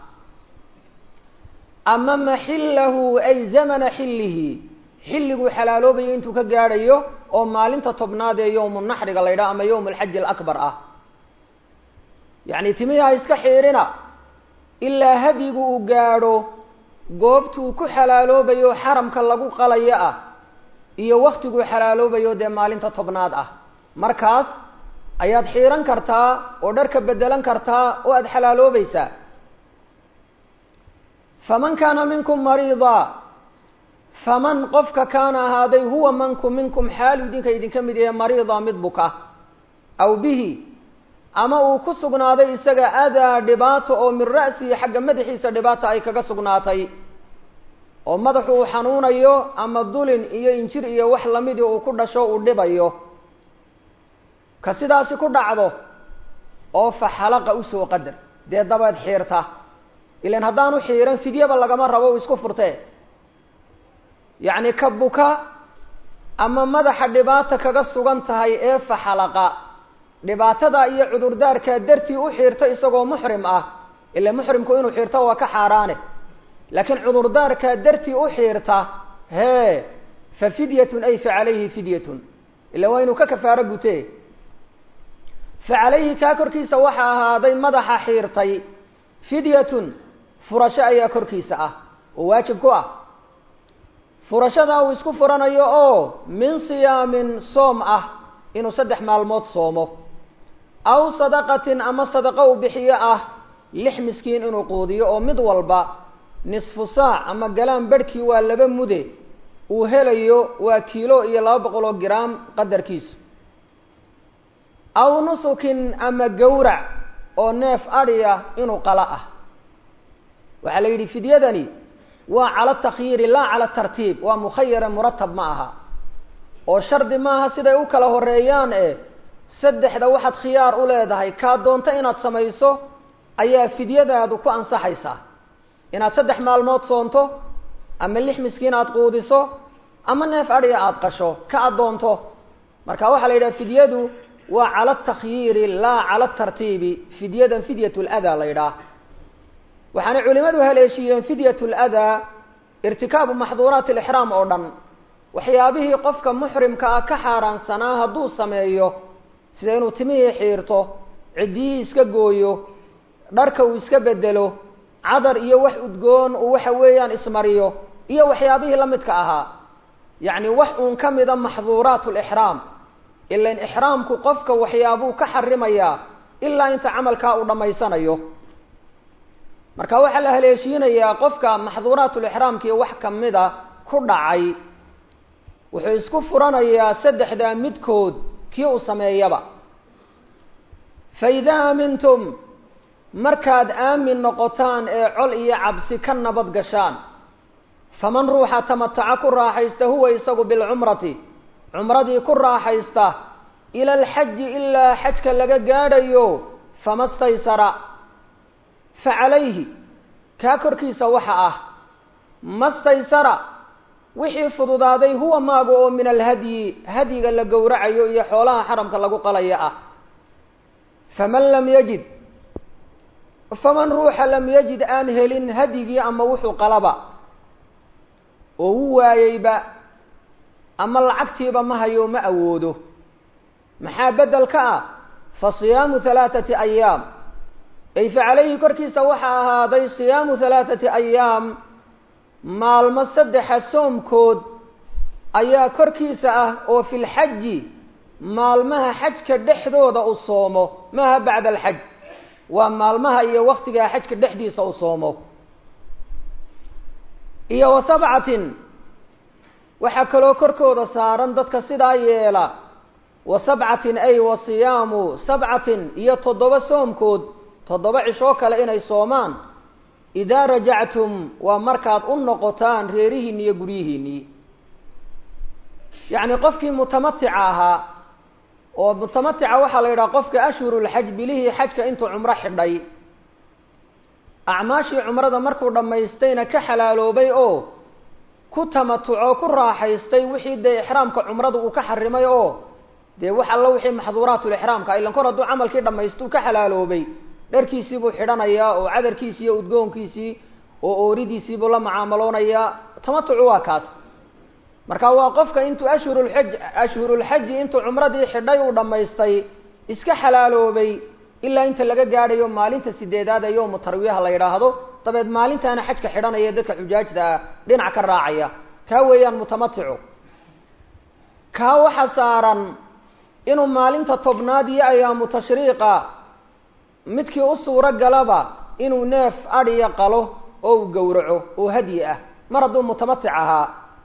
ama maxillahu ay zamana xillihi xilliguu xalaaloobayo intuu ka gaadhayo oo maalinta tobnaad ee yowmu naxriga la ydhaha ama yowm alxaji alakbar ah yacni timihi ha iska xiirina ilaa hadyigu uu gaadho goobtuu ku xalaaloobayo xaramka lagu qalayo ah iyo waktiguu xalaaloobayo dee maalinta tobnaad ah markaas ayaad xiiran kartaa oo dharka bedelan kartaa oo aada xalaaloobaysaa faman kaana minkum mariida faman qofka kaana ahaaday huwa manku minkum xaalu idinka idinka mid yahe mariida mid buka aw bihi ama uu ku sugnaaday isaga adaa dhibaato oo min ra'sihi xagga madaxiisa dhibaata ay kaga sugnaatay oo madaxu uu xanuunayo ama dulin iyo injir iyo wax lamidii uu ku dhasho uu dhibayo ka sidaasi ku dhacdo oo fa xalaqa usoo qadar dee dabeed xiirta ilan haddaanu xiiran fidyaba lagama rabo u isku furtee yacni ka buka ama madaxa dhibaata kaga sugan tahay ee fa xalaqa dhibaatada iyo cudurdaarkaa dartii u xiirta isagoo muxrim ah ila muxrimku inuu xiirto waa ka xaaraane laakiin cudurdaarkaa dartii u xiirta hee fa fidyatun ay fa calayhi fidyatun ila waa inuu ka kafaaro gutee fa calayhi kaa korkiisa waxaa ahaaday madaxa xiirtay fidyatun furasho ayaa korkiisa ah oo waajib ku ah furashadaa uu isku furanayo oo min siyaamin soom ah inuu saddex maalmood soomo aw sadaqatin ama sadaqo uu bixiyo ah lix miskiin inuu quudiyo oo mid walba nisfu saac ama galaan barhkii waa laba mude uu helayo waa kiilo iyo laba boqol oo giraam qadarkiisu aw nusukin ama gawrac oo neef adhiya inuu qala ah waxaa la yidhi fidyadani waa cala takhyiiri laa cala tartiib waa mukhayara muratab ma aha oo shardi maaha siday u kala horeeyaan e saddexda waxaad khiyaar u leedahay kaa doonto inaad samayso ayaa fidyadaadu ku ansaxaysaa inaad saddex maalmood soonto ama lix miskiin aada quudiso ama neef adhiya aada qasho ka addoonto marka waxaa la yidhaha fidyadu waa cala takhyiiri laa cala tartiibi fidyadan fidyat ladaa la yidhaah waxaanay culimadu haleeshiiyeen fidyat ladaa irtikaabu maxduuraat alixraam oo dhan waxyaabihii qofka muxrimka ah ka xaaraansanaa hadduu sameeyo sida inuu timihii xiirto ciddiyihii iska gooyo dharka uu iska bedelo cadar iyo wax udgoon uu waxa weeyaan ismariyo iyo waxyaabihii la midka ahaa yacni wax uun ka mida maxduuraat lixraam ilan ixraamku qofka waxyaabuu ka xarimayaa ilaa inta camalkaa uu dhammaysanayo marka waxaa la haleeshiinayaa qofka maxduuraatulixraamkii wax kamida ku dhacay wuxuu isku furanayaa saddexdaa midkood kii uu sameeyaba fa idaa aamintum markaad aamin noqotaan ee col iyo cabsi ka nabad gashaan faman ruuxa tamataca ku raaxaysta huwa isagu bilcumrati cumradii ku raaxaysta ila alxaji ilaa xajka laga gaadhayo fama staysara fa calayhi kaa korkiisa waxa ah mastaysara wixii fududaaday huwa maaga oo min alhadyi hadyiga la gowracayo iyo xoolaha xaramka lagu qalaya ah faman lam yajid faman ruuxa lam yajid aan helin hadyigii ama wuxuu qalaba oo u waayeyba ama lacagtiiba ma hayo ma awoodo maxaa bedel ka ah fa siyaamu halaathati ayaam ay fa calayhi korkiisa waxaa ahaaday siyaamu halaathati ayaam maalmo saddexa soomkood ayaa korkiisa ah oo fi lxaji maalmaha xajka dhexdooda u soomo maaha bacda alxaj waa maalmaha iyo waktigaa xajka dhexdiisa u soomo iyo wa sabcatin waxaa kaloo korkooda saaran dadka sidaa yeela wa sabcatin ay wa siyaamu sabcatin iyo toddoba soomkood toddoba cishoo kale inay soomaan idaa rajactum waa markaad u noqotaan reerihiinni iyo guryihiinnii yacni qofkii mutamatica ahaa oo mutamatica waxaa la yidhaha qofka ashhurulxaj bilihii xajka intuu cumro xidhay acmaashii cumrada markuu dhammaystayna ka xalaaloobay oo ku tamatuco ku raaxaystay wixii dee ixraamka cumrada uu ka xarimay oo dee wax alla wixii maxduuraatulixraamka ilan kor hadduu camalkii dhammaystuu ka xalaaloobay dharkiisii buu xidhanayaa oo cadarkiisii iyo udgoonkiisii oo ooridiisii buu la mucaamaloonayaa tamatucu waa kaas marka waa qofka intuu ashhurulxaj ashhurulxaji intuu cumradii xidhay uu dhammaystay iska xalaaloobay ilaa inta laga gaadhayo maalinta sideedaad ee yowmu tarwiyaha la yidhaahdo dabeed maalintaana xajka xidhanaya dadka xujaajta ah dhinac ka raacaya kaa weeyaan mutamaticu kaa waxa saaran inuu maalinta tobnaad iyo ayaamu tashriiqa midkii u suuro galaba inuu neef adhiya qalo oo uu gowraco oo hadyi ah mar hadduu mutamatic ahaa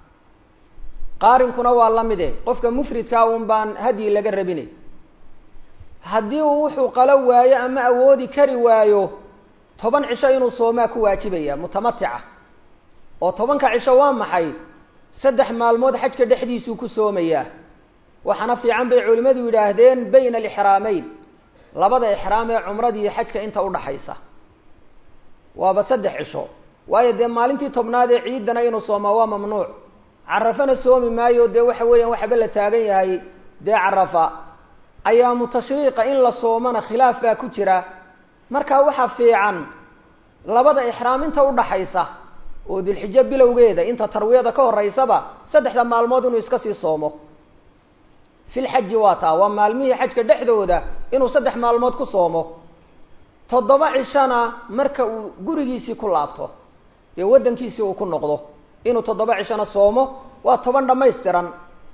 qaarinkuna waa la mide qofka mufridkaa uun baan hadyi laga rabine haddii uu wuxuu qalo waayo ama awoodi kari waayo toban cisho inuu soomaa ku waajibaya mutamatica oo tobanka cisho waa maxay saddex maalmood xajka dhexdiisuu ku soomayaa waxaana fiican bay culimmadu yidhaahdeen bayna alixraameyn labada ixraam ee cumradiiyo xajka inta udhaxaysa waaba saddex cisho waayo dee maalintii tobnaad ee ciidana inuu soomaa waa mamnuuc carafana soomi maayo dee waxa weeyaan waxba la taagan yahay dee carafa ayaamu tashriiqa in la soomana khilaaf baa ku jira marka waxaa fiican labada ixraam inta udhaxaysa oo dilxijo bilowgeeda inta tarwiyada ka horeysaba saddexda maalmood inuu iska sii soomo filxaji waa taa waa maalmihii xajka dhexdooda inuu saddex maalmood ku soomo toddoba cishona marka uu gurigiisii ku laabto ee waddankiisii uu ku noqdo inuu toddoba cishona soomo waa toban dhammaystiran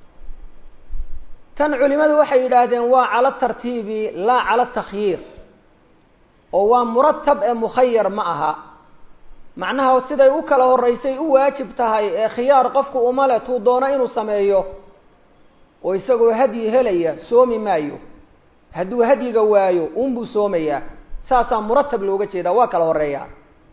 tan culimadu waxay yidhaahdeen waa cala tartiibi laa cala takhyiir oo waa muratab ee mukhayar ma aha macnaha siday u kala horeysay u waajib tahay ee khiyaar qofku uma le tuu doono inuu sameeyo oo isagoo hadyi helaya soomi maayo hadduu hadyiga waayo unbuu soomayaa saasaa muratab looga jeedaa waa kala horeeyaa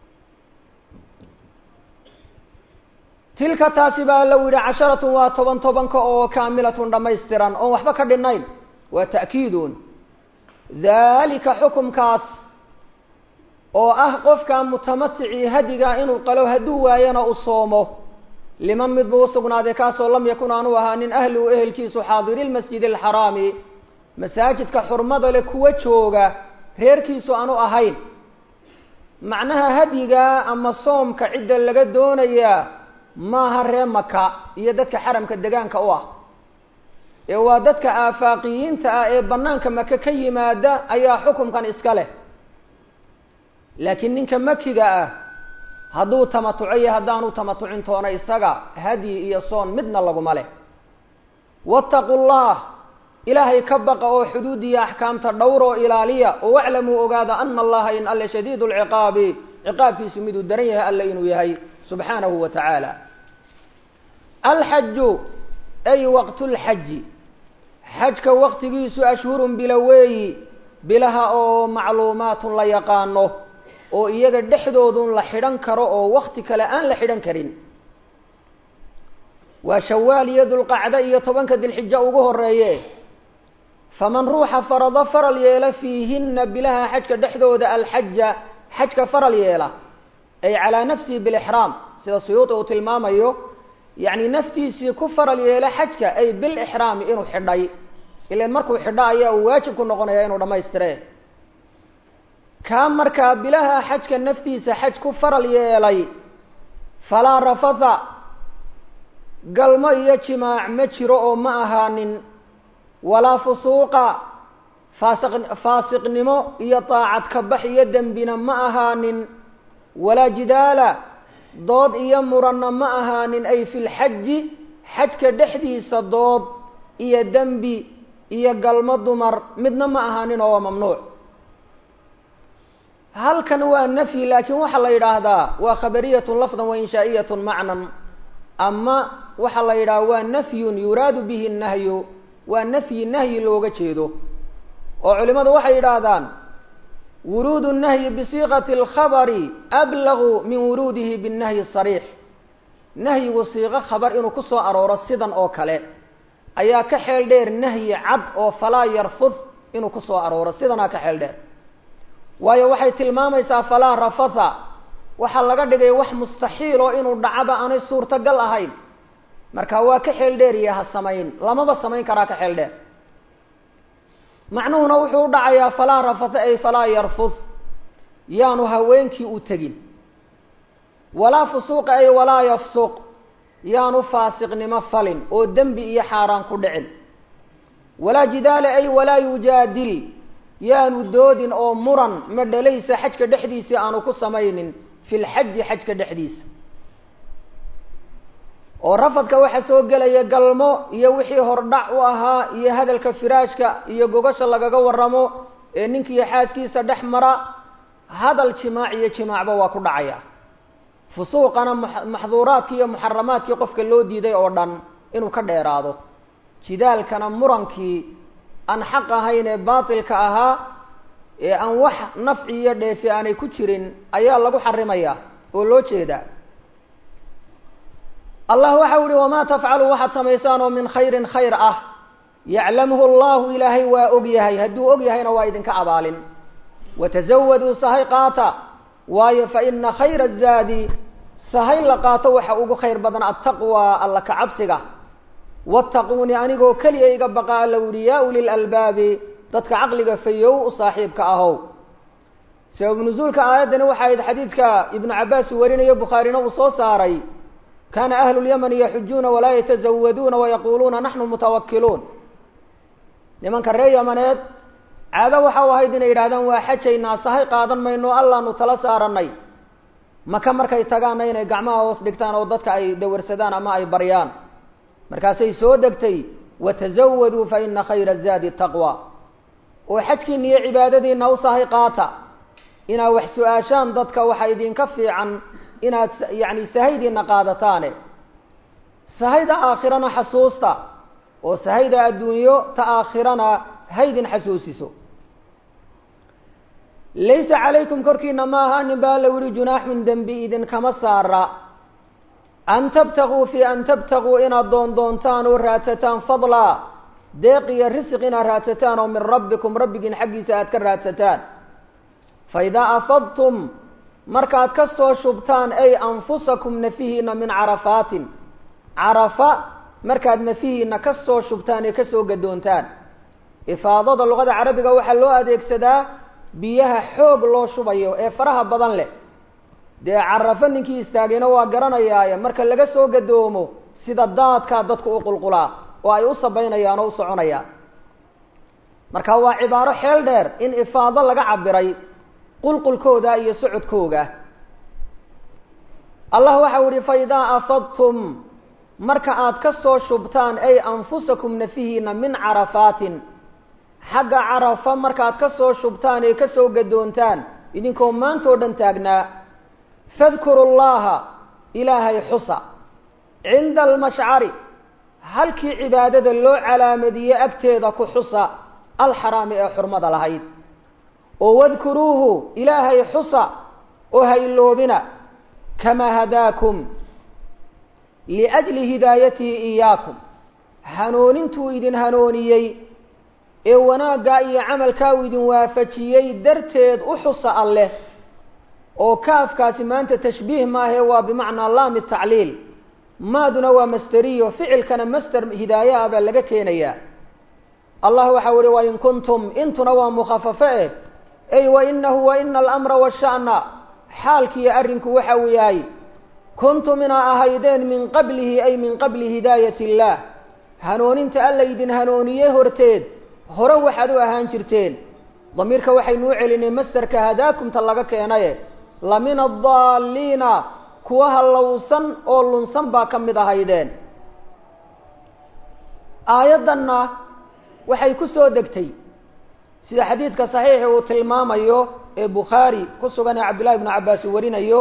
tilka taasi baa lau yidhi casharatun waa toban tobanka oo kaamilatun dhammaystiran oon waxba ka dhinnayn waa ta'kiidun daalika xukumkaas oo ah qofka mutamaticii hadiga inuu qalo hadduu waayana u soomo liman mid buu usugnaaday kaasoo lam yakun aanu ahaanin ahluhu ehelkiisu xaadiri lmasjid alxaraami masaajidka xurmada leh kuwa jooga reerkiisu aanu ahayn macnaha hadyiga ama soomka cidda laga doonayaa maaha ree maka iyo dadka xaramka degaanka u ah ee waa dadka aafaaqiyiinta ah ee banaanka maka ka yimaada ayaa xukumkan iska leh laakiin ninka makiga ah hadduu tamatuco iyo haddaanu tamatucin toona isaga hadyi iyo soon midna laguma leh wattaqu llah ilaahay ka baqa oo xuduud iyo axkaamta dhowr oo ilaaliya oo waclamuu ogaada ana allaha in alle shadiid lciqaabi ciqaabkiisu miduu daran yahay alle inuu yahay subxaanahu wa tacaala alxaju ay waqtu lxaji xajka waqtigiisu ashhurun biloweeyi bilaha oo macluumaatun la yaqaano oo iyaga dhexdoodun la xidhan karo oo wakti kale aan la xidhan karin waa shawaal iyo dulqacdo iyo tobanka dilxijo ugu horeeye faman ruuxa farado faral yeela fiihinna bilaha xajka dhexdooda alxaja xajka faral yeela ay calaa nafsihi bilixraam sida suyuuti uu tilmaamayo yacni naftiisii ku faral yeela xajka ay bilixraami inuu xidhay ilan markuu xidho ayaa uu waajib ku noqonaya inuu dhammaystire kaa markaa bilaha xajka naftiisa xaj ku faral yeelay falaa rafatha galmo iyo jimaac ma jiro oo ma ahaanin walaa fusuuqa faasiq faasiqnimo iyo daacad kabax iyo dembina ma ahaanin walaa jidaala dood iyo muranna ma ahaanin ay fi lxaji xajka dhexdiisa dood iyo dembi iyo galmo dumar midna ma ahaanin oo waa mamnuuc halkan waa nafyi laakiin waxaa la yidhaahdaa waa khabariyatun lafdan wa inshaa'iyatun macnan ama waxaa la yidhaha waa nafyun yuraadu bihi nahyu waa nafyi nahyi looga jeedo oo culimadu waxay yidhaahdaan wuruudu nahyi bisiiqati alkhabari ablagu min wuruudihi binnahyi sariix nahyigu siiqo khabar inuu ku soo arooro sidan oo kale ayaa ka xeel dheer nahyi cad oo falaa yarfud inuu ku soo arooro sidanaa ka xeel dheer waayo waxay tilmaamaysaa falaa rafatha waxaa laga dhigay wax mustaxiil oo inuu dhacaba aanay suurtagal ahayn marka waa ka xeel dheer iyo ha samayn lamaba samayn karaa ka xeel dheer macnuhuna wuxuu u dhacayaa falaa rafatha ay falaa yarfud yaanu haweenkii u tegin walaa fusuuqa ay walaa yafsuq yaanu faasiqnimo falin oo dembi iyo xaaraan ku dhicin walaa jidaala ay walaa yujaadil yaanu doodin oo muran ma dhalaysa xajka dhexdiisii aanu ku samaynin fi lxaji xajka dhexdiisa oo rafadka waxaa soo gelaya galmo iyo wixii hordhac u ahaa iyo hadalka firaashka iyo gogasha lagaga waramo ee ninkiiyo xaaskiisa dhex mara hadal jimaac iyo jimaacba waa ku dhacaya fusuuqana maxduuraadkii iyo muxaramaadkii qofka loo diiday oo dhan inuu ka dheeraado jidaalkana murankii aan xaq ahayn ee baatilka ahaa ee aan wax nafci iyo dheefi aanay ku jirin ayaa lagu xarimaya oo loo jeedaa allah waxau ihi wamaa tafcalu waxaad samaysaan oo min khayrin khayr ah yaclamhu allahu ilaahay waa og yahay hadduu og yahayna waa idinka abaalin watazawaduu sahay qaata waayo fa ina khayra zaadi sahay la qaato waxa ugu khayr badan attaqwa alla ka cabsiga wattaquuni anigoo keliya iga baqa alla uhi yaa ulil albaabi dadka caqliga fayow u saaxiibka ahow sabab nusuulka aayaddani waxa ahayd xadiidka ibnu cabbaas uu warinayo bukhaarina uu soo saaray kaana ahlu lyamani yaxujuuna walaa yatazawaduuna wayaquuluuna naxnu mutawakiluun nimanka reer yamaneed caado waxa u ahayd inay yidhahdaan waa xajaynaa sahay qaadan mayno allaanu tala saaranay maka markay tagaanna inay gacmaha hoos dhigtaan oo dadka ay dawarsadaan ama ay baryaan markaasay soo degtay watazawaduu fa ina khayra zaadi taqwa oo xajkiina iyo cibaadadiina u sahay qaata inaad wax su-aashaan dadka waxa idinka fiican inaad yacni sahaydiina qaadataane sahayda aakhirana xasuusta oo sahayda adduunyo ta aakhirana haydin xasuusiso laysa calaykum korkiina ma ahaanin baa la yihi junaaxun dembi idinkama saara an tabtaguu fi an tabtaguu inaad doondoontaan oo raadsataan fadlaa deeq iyo risiq inaad raadsataan oo min rabbikum rabbigiin xaggiisa aad ka raadsataan fa idaa afadtum markaad ka soo shubtaan ay anfusakum nafihiina min carafaatin carafa markaad nafihiina ka soo shubtaan ee kasoo gadoontaan ifaadada luqada carabiga waxaa loo adeegsadaa biyaha xoog loo shubayo ee faraha badan leh dee carafo ninkii istaagayna waa garanayaaye marka laga soo gadoomo sida daadkaa dadku u qulqulaa oo ay u sabaynayaan oo u soconayaan marka waa cibaaro xeel dheer in ifaado laga cabiray qulqulkooda iyo socodkooga allah waxau ihi fa idaa afadtum marka aad ka soo shubtaan ay anfusakum nafihiina min carafaatin xagga carafa markaad ka soo shubtaan ee ka soo gadoontaan idinkoo maantoo dhan taagnaa fadkuru llaha ilaahay xusa cinda almashcari halkii cibaadada loo calaamadiyey agteeda ku xusa alxaraami ee xurmada lahayd oo wadkuruuhu ilaahay xusa oo ha iloobina kamaa hadaakum liajli hidaayatii iyaakum hanoonintuu idin hanooniyey ee wanaaggaa iyo camalkaa uu idin waafajiyey darteed u xusa alleh oo kaafkaasi maanta tashbiih maahe waa bimacnaa laami tacliil maaduna waa masteriyo ficilkana master hidaaye ah baa laga keenayaa allah waxau ihi wain kuntum intuna waa mukhafafo eh ey wainahu waina alamra washa'na xaalkiiyo arrinku waxa uu yahay kuntum inaa ahaydeen min qablihi ay min qabli hidaayat illaah hanooninta alla idin hanooniyey horteed hore waxaad u ahaan jirteen damiirka waxaynu u celinay masterka hadaakumta laga keenaye lamina adaalliina kuwa hallowsan oo lunsan baa ka mid ahaydeen aayaddanna waxay ku soo degtay sida xadiidka saxiixi uu tilmaamayo ee bukhaari ku sugan ee cabdillahi bnu cabbaas uu warinayo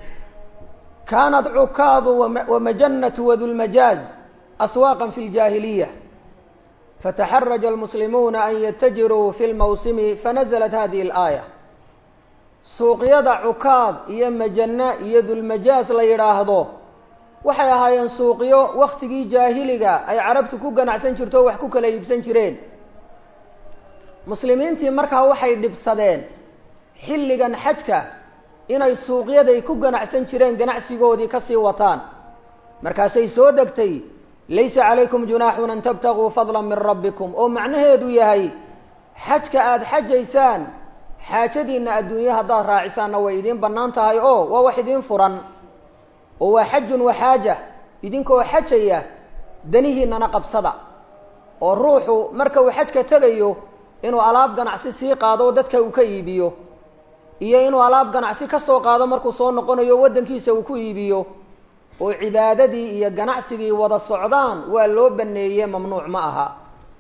kaanat cukaadu wamajannatu wadulmajaaz aswaaqan fi ljaahiliya fataxaraja almuslimuuna an yatajiruu fi lmawsimi fanaزlat hadihi اlaaya suuqyada cukaad iyo majanna iyo dulmajaaz la yidhaahdo waxay ahaayeen suuqyo waktigii jaahiliga ay carabtu ku ganacsan jirto o wax ku kala iibsan jireen muslimiintii markaa waxay dhibsadeen xilligan xajka inay suuqyaday ku ganacsan jireen ganacsigoodii kasii wataan markaasay soo degtay laysa calaykum junaaxun an tabtaguu fadla min rabbikum oo macnaheedu yahay xajka aada xajaysaan xaajadiinna adduunye haddaad raacisaanna way idiin bannaan tahay oo waa wax idiin furan oo waa xajun waxaaja idinkoo xajaya danihiinana qabsada oo ruuxu marka uu xajka tegayo inuu alaab ganacsi sii qaado dadka uu ka iibiyo iyo inuu alaab ganacsi ka soo qaado markuu soo noqonayo waddankiisa uu ku iibiyo oo cibaadadii iyo ganacsigii wada socdaan waa loo baneeye mamnuuc ma aha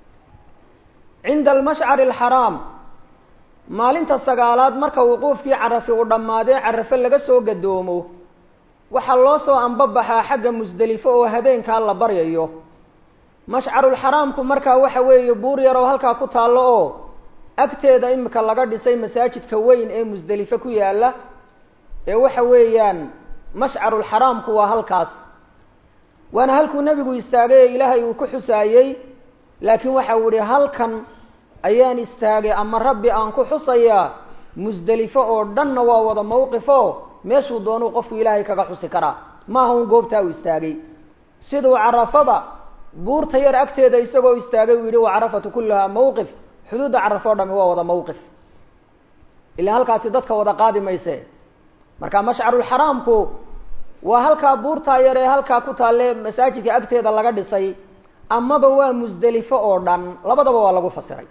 cinda almashcari alxaraam maalinta sagaalaad marka wuquufkii carafi uu dhammaadee carafe laga soo gadoomo waxaa loo soo ambabaxaa xagga musdelifo oo habeenkaa la baryayo mashcarulxaraamku markaa waxa weeye buur yaroo halkaa ku taallo oo agteeda imika laga dhisay masaajidka weyn ee musdelifo ku yaalla ee waxa weeyaan mashcarulxaraamku waa halkaas waana halkuu nebigu istaagay ee ilaahay uu ku xusaayey laakiin waxa uu ihi halkan ayaan istaagay ama rabbi aan ku xusayaa musdelifo oo dhanna waa wada mawqifo meeshuu doonuu qofku ilaahay kaga xusi karaa maaha un goobtaa uu istaagay siduu carafada buurta yar agteeda isagoo istaagay uu yihi wa carafatu kullahaa mawqif xuduudda carafo o dhami waa wada mawqif ilaa halkaasi dadka wada qaadi mayse marka mashcarulxaraamku waa halkaa buurtaa yar ee halkaa ku taalle masaajidka agteeda laga dhisay amaba waa musdelifo oo dhan labadaba waa lagu fasiray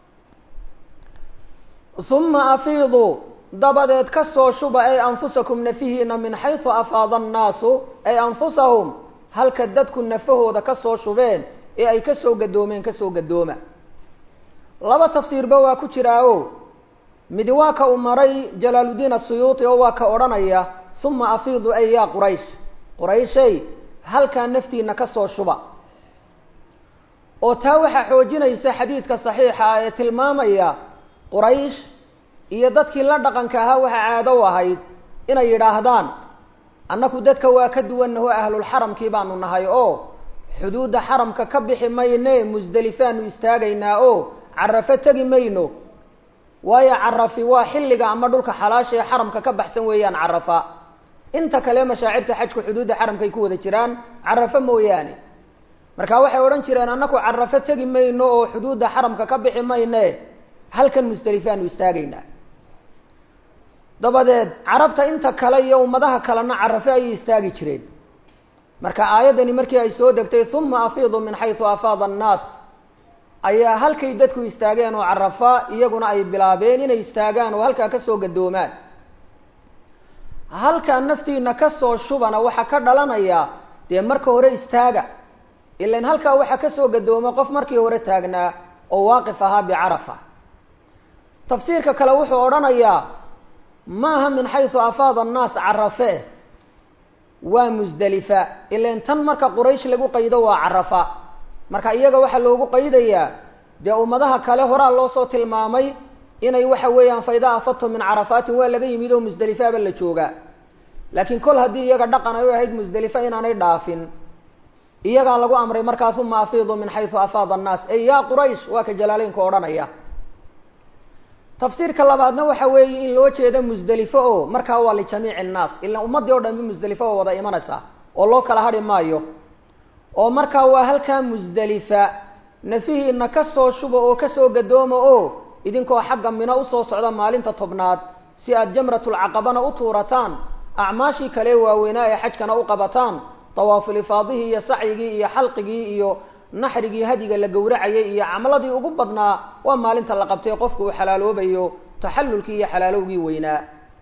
uma afiiduu dabadeed ka soo shuba ay anfusakum nafihiina min xaysu afaada annaasu ay anfusahum halka dadku nafahooda ka soo shubeen ee ay ka soo gadoomeen kasoo gadooma laba tafsiirba waa ku jiraa o midi waa ka uu maray jalaaludiin asuyuuti oo waa ka odhanaya uma afiidu ay yaa quraysh qurayshay halkaa naftiina ka soo shuba oo taa waxaa xoojinaysa xadiidka saxiixa ah ee tilmaamaya quraysh iyo dadkii la dhaqanka ahaa waxaa caado u ahayd inay yidhaahdaan annaku dadka waa ka duwannaho ahlulxaramkii baanu nahay oo xuduudda xaramka ka bixi mayne musdelifaanu istaagaynaa oo carafo tegi mayno waayo carafi waa xilliga ama dhulka xalaasha ee xaramka ka baxsan weeyaan carafa inta kale mashaacirta xajku xuduudda xaramkay ku wada jiraan carafo mooyaane marka waxay odhan jireen annaku carafo tegi mayno oo xuduudda xaramka ka bixi mayne halkan musdelifaanu istaagaynaa dabadeed carabta inta kale iyo ummadaha kalena carafo ayay istaagi jireen marka aayaddani markii ay soo degtay uma afiidu min xaysu afaada annaas ayaa halkay dadku istaageen oo carafa iyaguna ay bilaabeen inay istaagaan oo halkaa kasoo gadoomaan halkaa naftiina kasoo shubana waxaa ka dhalanaya dee marka hore istaaga ilan halkaa waxaa kasoo gadooma qof markii hore taagnaa oo waaqif ahaa bicarafa tafsiirka kale wuxuu odhanayaa maaha min xaysu afaada annaas carafe waa musdelifa ilan tan marka quraysh lagu qaydo waa carafa marka iyaga waxaa loogu qaydayaa dee ummadaha kale horaa loo soo tilmaamay inay waxa weeyaan faidaa afadtum min carafaatin waa laga yimid oo musdelifaaba la joogaa laakiin kol haddii iyaga dhaqan ay u ahayd musdelifa inaanay dhaafin iyagaa lagu amray markaas uma afiidu min xaysu afaada annaas ey yaa quraysh waa ka jalaaleynka odhanaya tafsiirka labaadna waxa weeye in loo jeedo musdelifo oo markaa waa lijamiici annaas ilaan ummaddii o dhan bi musdelifo oo wada imanaysaa oo loo kala hadhi maayo oo markaa waa halkaa musdelifa nafihiina ka soo shuba oo kasoo gadooma oo idinkoo xagga mino usoo socda maalinta tobnaad si aad jamratulcaqabana u tuurataan acmaashii kale waaweynaa ee xajkana u qabataan dawaafulifaadihii iyo sacyigii iyo xalqigii iyo naxrigii hadiga la gowracayay iyo camaladii ugu badnaa waa maalinta la qabtay qofku uu xalaaloobayo taxallulkii iyo xalaalowgii weynaa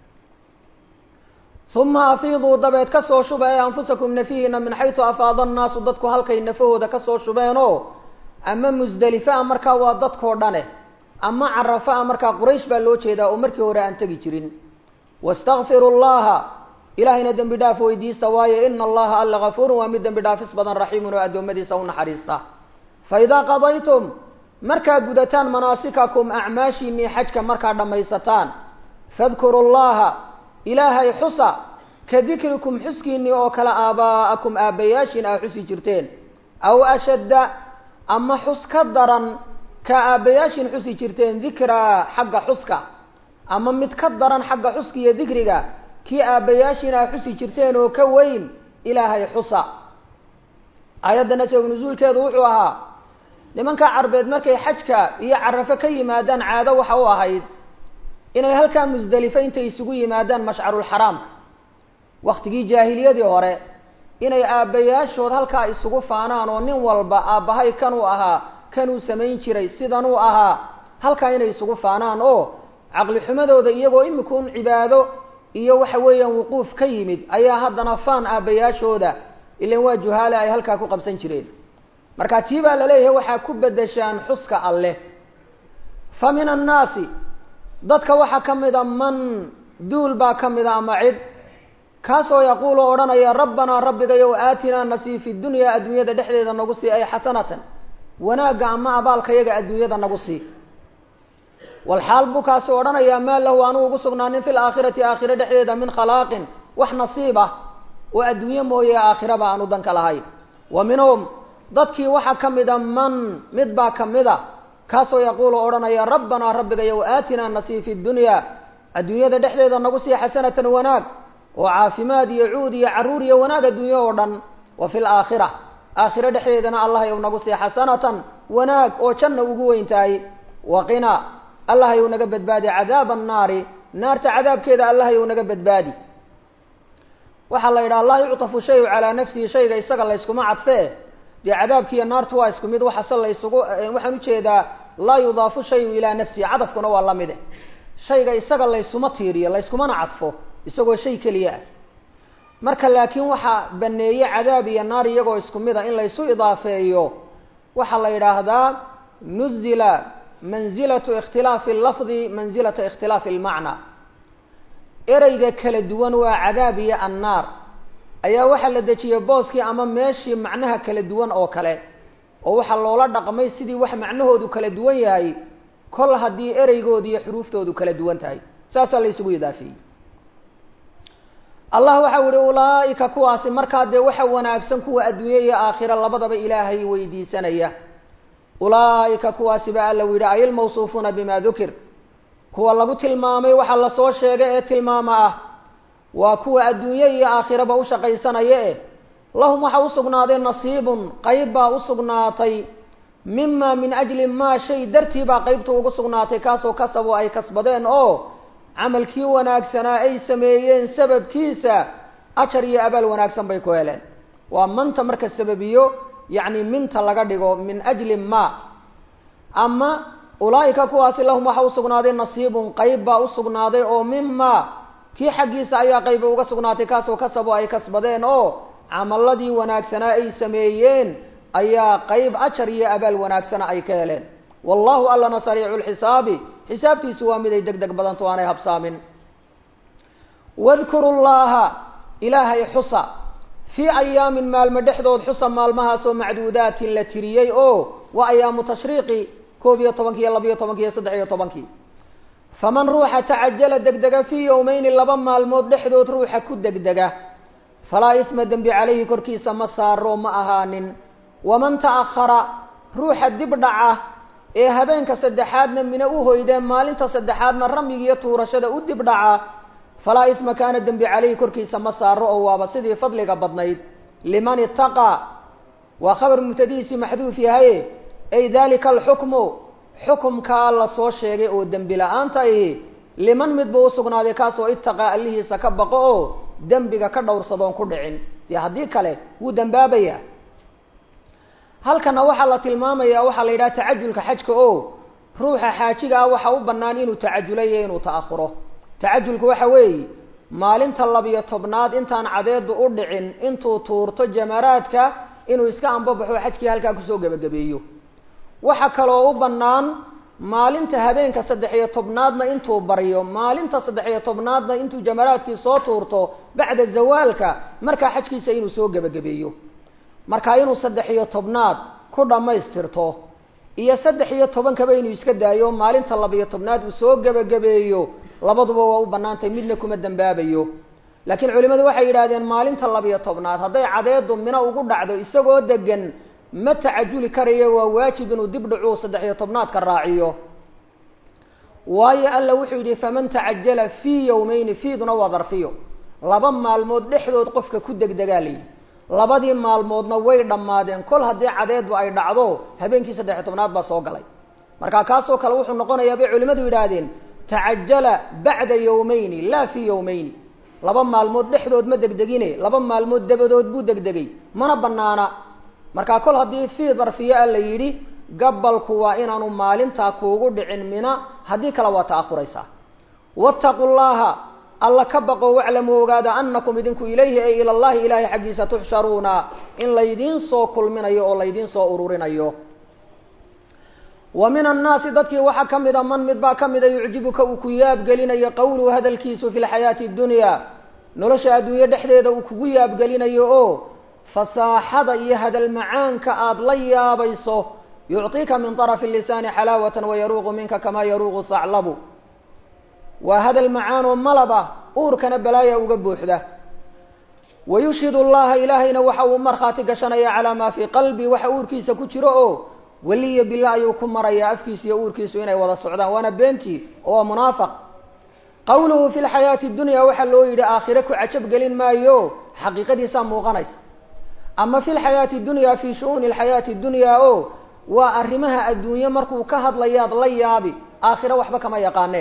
uma afiiduu dabeed kasoo shuba ee anfusakum nafihiina min xaysu afaada annaasu dadku halkay nafahooda kasoo shubeenoo ama musdelifa markaa waa dadkoo dhane ama carafa markaa quraysh baa loo jeedaa oo markii hore aan tegi jirin wastakfiru llaha ilahayna dembi dhaaf weydiista waayo ina allaha alla gafuurun waa mid dembi dhaafis badan raxiimun oo addoommadiisa u naxariista fa idaa qadaytum markaad gudataan manaasikakum acmaashiinii xajka markaad dhammaysataan fadkuru llaha ilaahay xusa ka dikrikum xuskiinii oo kale aabaa'akum aabbayaashiin aa xusi jirteen aw ashadda ama xus ka daran ka aabbayaashiin xusi jirteen dikraa xagga xuska ama mid ka daran xagga xuska iyo dikriga kii aabbayaashiin aa xusi jirteen oo ka weyn ilaahay xusa aayaddana sabab nusuulkeedu wuxuu ahaa nimanka carbeed markay xajka iyo carafo ka yimaadaan caado waxa u ahayd inay halkaa musdelifo intay isugu yimaadaan mashcarulxaraamka waktigii jaahiliyadii hore inay aabbayaashood halkaa isugu faanaan oo nin walba aabbahay kanuu ahaa kanuu samayn jiray sidanuu ahaa halkaa inay isugu faanaan oo caqli xumadooda iyagoo imikuun cibaado iyo waxa weeyaan wuquuf ka yimid ayaa haddana faan aabbayaashooda ilan waa juhaale ay halkaa ku qabsan jireen marka tii baa laleeyahay waxaa ku bedeshaan xuska alleh fa min annaasi dadka waxaa ka mida man duul baa ka mida ama cid kaasoo yaquulu odhanaya rabbanaa rabbigayow aatinaa nasii fi dunyaa adduunyada dhexdeeda nagu sii ay xasanatan wanaagga ama abaalkayaga adduunyada nagu sii walxaal buu kaasi odhanayaa maa lahu anuu ugu sugnaanin fi laakhirati aakhire dhexdeeda min khalaaqin wax nasiib ah oo adduunye mooye aakhiraba aanu danka lahayn wa minhum dadkii waxaa ka mida man mid baa ka mid a kaasoo yaquulu odhanaya rabbanaa rabbigayow aatinaa nasii fi dunyaa adduunyada dhexdeeda nagu sii xasanatan wanaag oo caafimaad iyo cuud iyo carruur iyo wanaag adduunye oo dhan wa fi laakhira aakhiro dhexdeedana allahayow nagu sii xasanatan wanaag oo janna ugu weyn tahay waqina allahayow naga badbaadi cadaaba annaari naarta cadaabkeeda allahayow naga badbaadi waxaa la yidhaha laa yuctafu shayu calaa nafsihi shayga isaga layskuma cadfee dee cadaabkiiyo naartu waa isku mid waxase laysugu waxaan ujeedaa laa yudaafu shayu ilaa nafsihi cadafkuna waa lamide shayga isaga laysuma tiiriyo layskumana cadfo isagoo shay keliya ah marka laakiin waxaa baneeye cadaab iyo naar iyagoo isku mid a in laysu idaafeeyo waxaa la yidhaahdaa nuzila manzilatu ikhtilaafi lafdi manzilata ikhtilaafi almacnaa ereyga kala duwan waa cadaab iyo annaar ayaa waxaa la dejiyey booskii ama meeshii macnaha kala duwan oo kale oo waxaa loola dhaqmay sidii wax macnahoodu kala duwan yahay kol haddii ereygoodu iyo xuruuftoodu kala duwan tahay saasaa la ysugu idaafeeyey allah waxau ihi ulaaika kuwaasi markaa dee waxa wanaagsan kuwa adduunye iyo aakhira labadaba ilaahay weydiisanaya ulaaika kuwaasi ba alla yidhi ay ilmawsuufuuna bima dukir kuwa lagu tilmaamay waxaa lasoo sheegay ee tilmaama ah waa kuwa adduunye iyo aakhiraba u shaqaysanaya eh lahum waxaa usugnaaday nasiibun qayb baa usugnaatay mima min ajli maa shay dartii baa qaybta ugu sugnaatay kaasoo kasabo ay kasbadeen oo camalkii wanaagsanaa ay sameeyeen sababkiisa ajar iyo abaal wanaagsan bay ku heleen waa manta marka sababiyo yacni minta laga dhigo min ajli ma ama ulaa'ika kuwaasi lahum waxaa usugnaaday nasiibun qayb baa usugnaaday oo mima kii xaggiisa ayaa qayba uga sugnaatay kaasoo kasabo ay kasbadeen oo camaladii wanaagsanaa ay sameeyeen ayaa qayb ajar iyo abaal wanaagsana ay ka heleen wallahu allana sariicu lxisaabi xisaabtiisu waa mid ay deg deg badanto aanay habsaamin wadkuru llaha ilaahay xusa fii ayaamin maalmo dhexdood xusa maalmahaasoo macduudaatin la tiriyey oo waa ayaamu tashriiqi koob iyo tobankii iyo labiyo tobankii iyo saddex iyo tobankii faman ruuxa tacajala degdega fii yowmeyni laba maalmood dhexdood ruuxa ku degdega falaa isma dembi calayhi korkiisa ma saaro ma ahaanin waman ta'akhara ruuxa dib dhaca ee habeenka saddexaadna mina u hoydee maalinta saddexaadna ramigiiyo tuurashada u dib dhaca falaa isma kaana dembi calayhi korkiisa ma saaro oo waaba sidii fadliga badnayd liman itaqaa waa khabar mubtadihiisii maxduuf yahaye ay dalika alxukmu xukumkaa la soo sheegay oo dembi la-aanta ahi liman mid buu usugnaaday kaasoo itaqaa allihiisa ka baqo oo dembiga ka dhowrsadoon ku dhicin dee haddii kale wuu dembaabayaa halkana waxaa la tilmaamayaa waxaa la yidhaha tacajulka xajka oo ruuxa xaajiga ah waxa u bannaan inuu tacajulayo inuu ta'ahuro tacajulku waxa weeye maalinta labiyo tobnaad intaan cadeedu u dhicin intuu tuurto jamaraadka inuu iska ambabaxo xajkii halkaa kusoo gebagabeeyo waxa kaloo u bannaan maalinta habeenka saddex iyo tobnaadna intuu baryo maalinta saddex iyo tobnaadna intuu jamaraadkii soo tuurto bacda zawaalka markaa xajkiisa inuu soo gebagabeeyo markaa inuu saddex iyo tobnaad ku dhammaystirto iyo saddex iyo tobankaba inuu iska daayo maalinta labiyo tobnaad uu soo gebagabeeyo labaduba waa u bannaantay midna kuma dembaabayo laakiin culimadu waxay yidhahdeen maalinta labiyo tobnaad hadday cadeedu mino ugu dhacdo isagoo degan ma tacajuli karayo waa waajib inuu dib dhacuu saddex iyo tobnaadka raaciyo waayo alla wuxuu yidhi faman tacajala fii yowmeyni fiiduna waa darfiyo laba maalmood dhexdood qofka ku degdegaa layidhi labadii maalmoodna way dhammaadeen kol haddii cadeedu ay dhacdo habeenkii saddex iyo tobnaad baa soo galay marka kaasoo kale wuxuu noqonayaa bay culimadu yidhaahdeen tacajala bacda yowmeyni laa fii yowmeyni laba maalmood dhexdood ma degdegine laba maalmood dabadood buu degdegay mana banaana markaa kol haddii fii darfiya a la yidhi gabalku waa inaanu maalintaa kuugu dhicin mina haddii kale waa ta'ahuraysaa wattaqu llaha alla ka baqo waclamuu ogaada anakum idinku ilayhi ay ila llahi ilahay xaggiisa tuxsharuuna in laydiin soo kulminayo oo laydiin soo ururinayo wa min annaasi dadkii waxaa ka mida man mid baa ka mida yucjibuka uu ku yaabgelinayo qowluhu hadalkiisu fi lxayaati اdunya nolosha adduunye dhexdeeda uu kugu yaabgelinayo oo fasaaxada iyo hadal macaanka aada la yaabayso yucطiika min طarafi lisaani xalaawata wayaruuqu minka kamaa yaruuqu saclabu waa hadal macaanoo malaba uurkana balaaya uga buuxda wayushhid اllaha ilaahayna waxa uu markhaati gashanaya calaa maa fii qalbi waxa uurkiisa ku jiro oo weliya bila ayuu ku marayaa afkiisa iyo uurkiisu inay wada socdaan waana beentii oo waa munaafaq qawluhu fi lxayaati dunya waxaa loo yidhi aakhire ku cajab gelin maayo xaqiiqadiisaa muuqanaysa ama fi lxayaati dunya fi shu'uni lxayaati dunya o waa arrimaha adduunye markuu ka hadlayaad la yaabi aakhire waxba kama yaqaane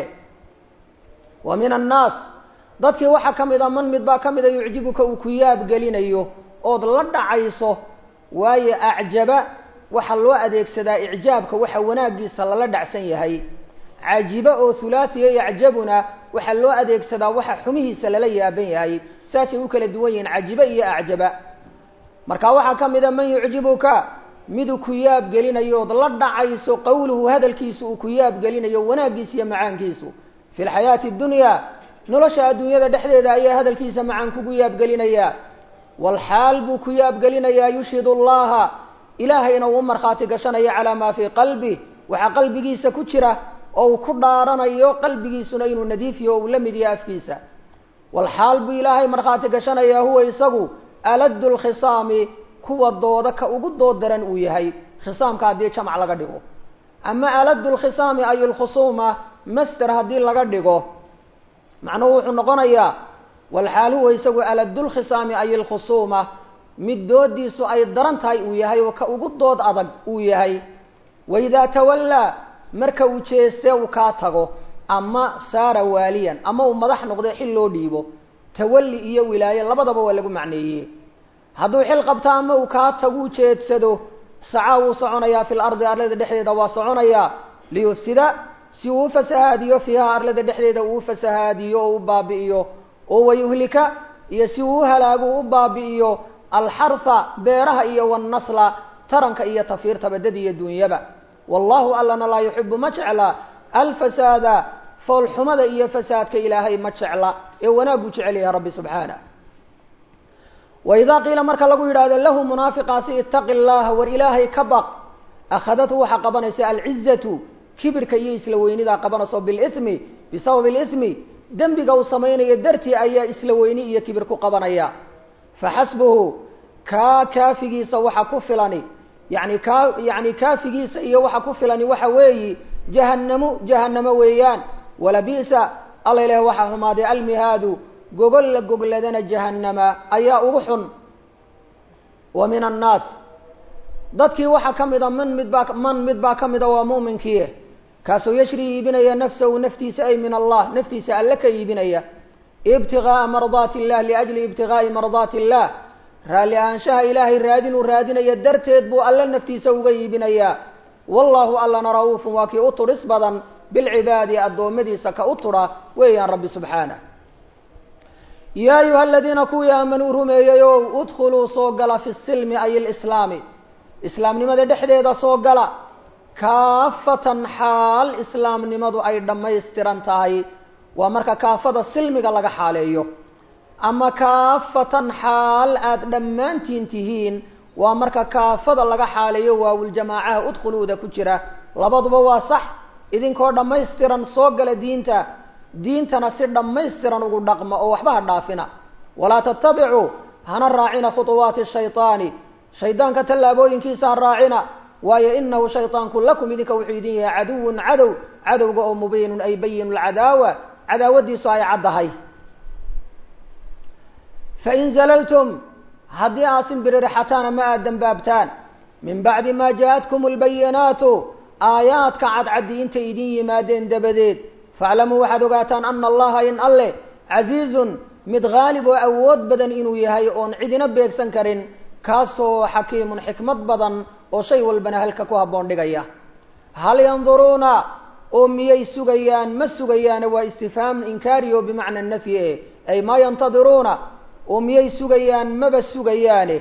wa min annaas dadkii waxaa ka mid a man mid baa ka mida yucjibuka uu ku yaabgelinayo ood la dhacayso waayo acjaba waxaa loo adeegsadaa icjaabka waxa wanaagiisa lala dhacsan yahay cajiba oo hulaasiya yacjabuna waxaa loo adeegsadaa waxa xumihiisa lala yaaban yahay saasay u kala duwan yihiin cajiba iyo acjaba marka waxaa ka mida man yucjibuka miduu ku yaabgelinayo ood la dhacayso qowluhu hadalkiisu uu ku yaabgelinayo wanaaggiisa iyo macaankiisu fi lxayaati dunya nolosha adduunyada dhexdeeda ayaa hadalkiisa macaan kugu yaabgelinaya walxaal buu ku yaabgelinayaa yushhid allaha ilaahayna uu markhaati gashanaya calaa maa fii qalbi waxaa qalbigiisa ku jira oo uu ku dhaaranayo qalbigiisuna inuu nadiifiyo o uu la mid yahay afkiisa walxaal buu ilaahay markhaati gashanayaa huwa isagu aladu lkhisaami kuwa dooda ka ugu dood daran uu yahay khisaamka haddii jamac laga dhigo ama aladu lkhisaami ay lkhusuuma master haddii laga dhigo macnuhu wuxuu noqonayaa walxaal huwa isagu aladu lkhisaami ay lkhusuuma mid doodiisu ay daran tahay uu yahay oo ka ugu dood adag uu yahay waidaa tawallaa marka uu jeeste uu kaa tago ama saara waaliyan ama uu madax noqdo xil loo dhiibo tawalli iyo wilaaye labadaba waa lagu macneeye hadduu xil qabto ama uu kaa taguu jeedsado sacaa wuu soconayaa fi lardi arlada dhexdeeda waa soconayaa liyufsida si uu u fasahaadiyo fiiha arlada dhexdeeda uu u fasahaadiyo oo u baabi'iyo oo wayuhlika iyo si uu u halaago u baabi'iyo alxarha beeraha iyo wannasla taranka iyo tafiirta badada iyo duunyaba wallahu allana laa yuxibu ma jecla alfasaada foolxumada iyo fasaadka ilaahay ma jecla ee wanaaguu jecel yahay rabbi subxaanah waidaa qiila marka lagu yidhahdo lahu munaafiqaasi itaqi llaha war ilaahay ka baq akhadathu waxaa qabanaysa alcizatu kibirka iyo isla weynidaa qabanayso bilismi bisababi lismi dembiga uu samaynayo dartii ayaa isla weyni iyo kibir ku qabanaya faxasbuhu kaa kaafigiisa waxa ku filani yani kaa yani kaafigiisa iyo waxa ku filani waxa weeyi jahanamo jahanamo weeyaan walabi'sa alla ilaah waxaa xumaaday almihaadu gogol la gogladana jahanama ayaa ugu xun wa min annaas dadkii waxaa ka mida man midbaa man mid baa ka mida waa mu'minkii kaasoo yashri iibinaya nafsahu naftiisa ay min allah naftiisa alle ka iibinaya ibtigaaa mardaati illah liajli ibtigaa'i mardaati illah raalli ahaanshaha ilaahay raadinuu raadinaya darteed buu alle naftiisa uga iibinayaa wallahu allana ra-uufun waa kii u tudhis badan bilcibaadi addoommadiisa ka u tudha weeyaan rabbi subxaanah yaa ayuha aladiina kuwii aamanuu rumeeyey ow udkhuluu soo gala fi silmi ay lislaami islaamnimada dhexdeeda soo gala kaafatan xaal islaamnimadu ay dhammaystiran tahay waa marka kaafada silmiga laga xaaleeyo ama kaafatan xaal aada dhammaantiin tihiin waa marka kaafada laga xaaleeyo waawuljamaacaha udkhuluuda ku jira labaduba waa sax idinkoo dhammaystiran soo gala diinta diintana si dhammaystiran ugu dhaqma oo waxba ha dhaafina walaa tattabicuu hana raacina khuطuwaati shayطaani shaydaanka tallaabooyinkiisa ha raacina waayo inahu shayطaanku lakum idinka wuxuu idin yahay caduwun cadow cadowga oo mubiinun ay bayinu lcadaawa cadaawadiisu ay caddahay fain zalaltum haddii aad simbiririxataan ama aada dembaabtaan min bacdi maa jaa-atkum اlbayinaatu aayaadka cadcaddi intay idin yimaadeen dabadeed faaclamuu waxaad ogaataan ana allaha in alle casiizun mid haalib oo awood badan inuu yahay oon cidina beegsan karin kaasoo xakiimun xikmad badan oo shay walbana halka ku habboon dhigaya hal yanduruuna oo miyay sugayaan ma sugayaane waa istifhaam inkaariyo bimacna nafyi e ay maa yantadiruuna oo miyay sugayaan maba sugayaane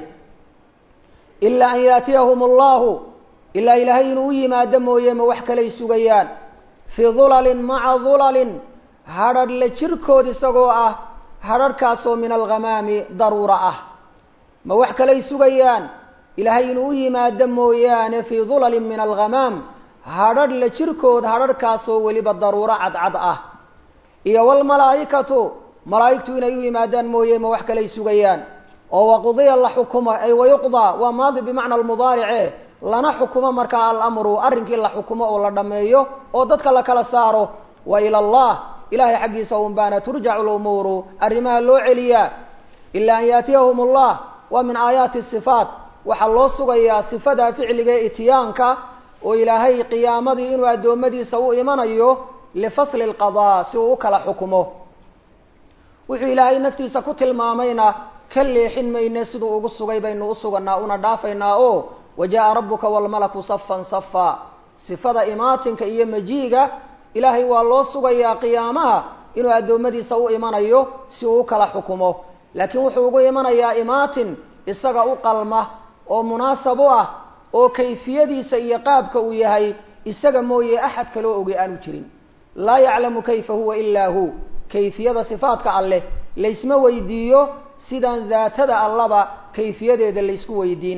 ilaa an yaatiyahum allahu ilaa ilaahay inuu u yimaado mooye ma wax kalay sugayaan fii dulalin maca dulalin hadrharh la jirkood isagoo ah hadrharhkaasoo min alghamaami daruura ah ma wax kalay sugayaan ilaahay inuu u yimaado mooyaane fii dulalin min alghamaam hadrharh la jirkood hadrharhkaasoo weliba daruuro cadcad ah iyo walmalaa'ikatu malaa'igtu inay u yimaadaan mooye ma wax kalay sugayaan oo waqudiya la xukumo ay wayuqdaa waa maadi bimacna almudaarice lana xukumo markaa alamru arrinkii la xukumo oo la dhammeeyo oo dadka la kala saaro wa ila allah ilahay xaggiisa un baana turjacu lumuuru arrimaha loo celiyaa ilaa an yaatiyahum allah waa min aayaati sifaat waxaa loo sugayaa sifada ficliga ee itiyaanka oo ilaahay qiyaamadii inuu addoommadiisa u imanayo lifasli lqadaa si uu u kala xukumo wuxuu ilaahay naftiisa ku tilmaamayna ka leexin mayne siduu ugu sugay baynu u suganaa una dhaafaynaa oo wajaءa rabuka wاlmalaku safan safa sifada imaatinka iyo majiiga ilaahay waa loo sugayaa qiyaamaha inuu addoommadiisa u imanayo si uu u kala xukumo laakiin wuxuu ugu imanayaa imaatin isaga u qalma oo munaasab u ah oo kayfiyadiisa iyo qaabka uu yahay isaga mooye axad kaloo oge aanu jirin laa yaclamu kayfa huwa ilaa hu kayfiyada sifaadka alleh laysma weydiiyo sidaan daatada allaba kayfiyadeeda laysku weydiin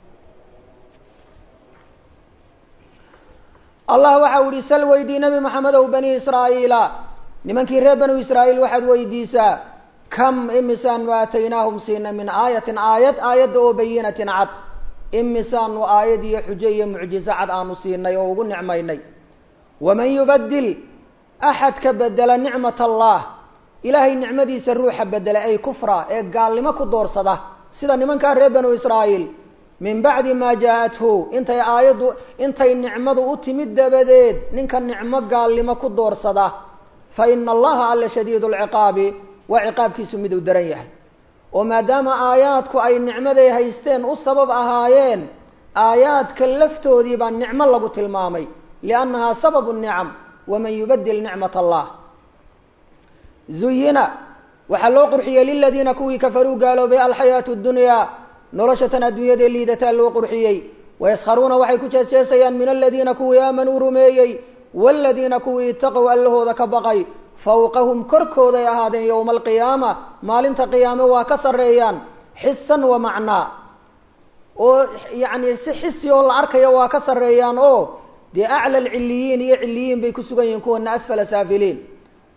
allah waxa u yihi sal weydii nebi maxamedow bani israa'iila nimankii reer banu israa'iil waxaad weydiisaa kam imisaanu aataynaahum siina min aayatin aayad aayadda oo bayinatin cad imisaanu aayad iyo xujo iyo mucjizo cad aanu siinay oo ugu nicmaynay waman yubadil axadka bedela nicmat allah ilaahay nicmadiisa ruuxa bedela ay kufra ee gaalnimo ku doorsada sida nimankaa reer banu israa'iil min bacdi maa jaa-athu intay aayaddu intay nicmadu u timid dabadeed ninka nicmo gaalnimo ku doorsada fa ina allaha alla shadiidu lciqaabi waa ciqaabkiisu miduu daran yahay oo maadaama aayaadku ay nicmaday haysteen u sabab ahaayeen aayaadka laftoodii baa nicmo lagu tilmaamay liannahaa sababu nicam waman yubadil nicmat allah zuyina waxaa loo qurxiyey liladiina kuwii kafaruu gaaloobay alxayaatu ddunyaa nolosha tan adduunyadee liidataa loo qurxiyey wayaskharuuna waxay ku jeesjeesayaan min aladiina kuwii aamanuu rumeeyey waaladiina kuwii itaqow allahooda ka baqay fawqahum korkooday ahaadeen yowma alqiyaama maalinta qiyaame waa ka sarreeyaan xisan wa macnaa oo yacni si xisi oo la arkayo waa ka sarreeyaan oo dee acla alcilliyiin iyo cilliyiin bay ku sugan yihiin kuwana asfala saafiliin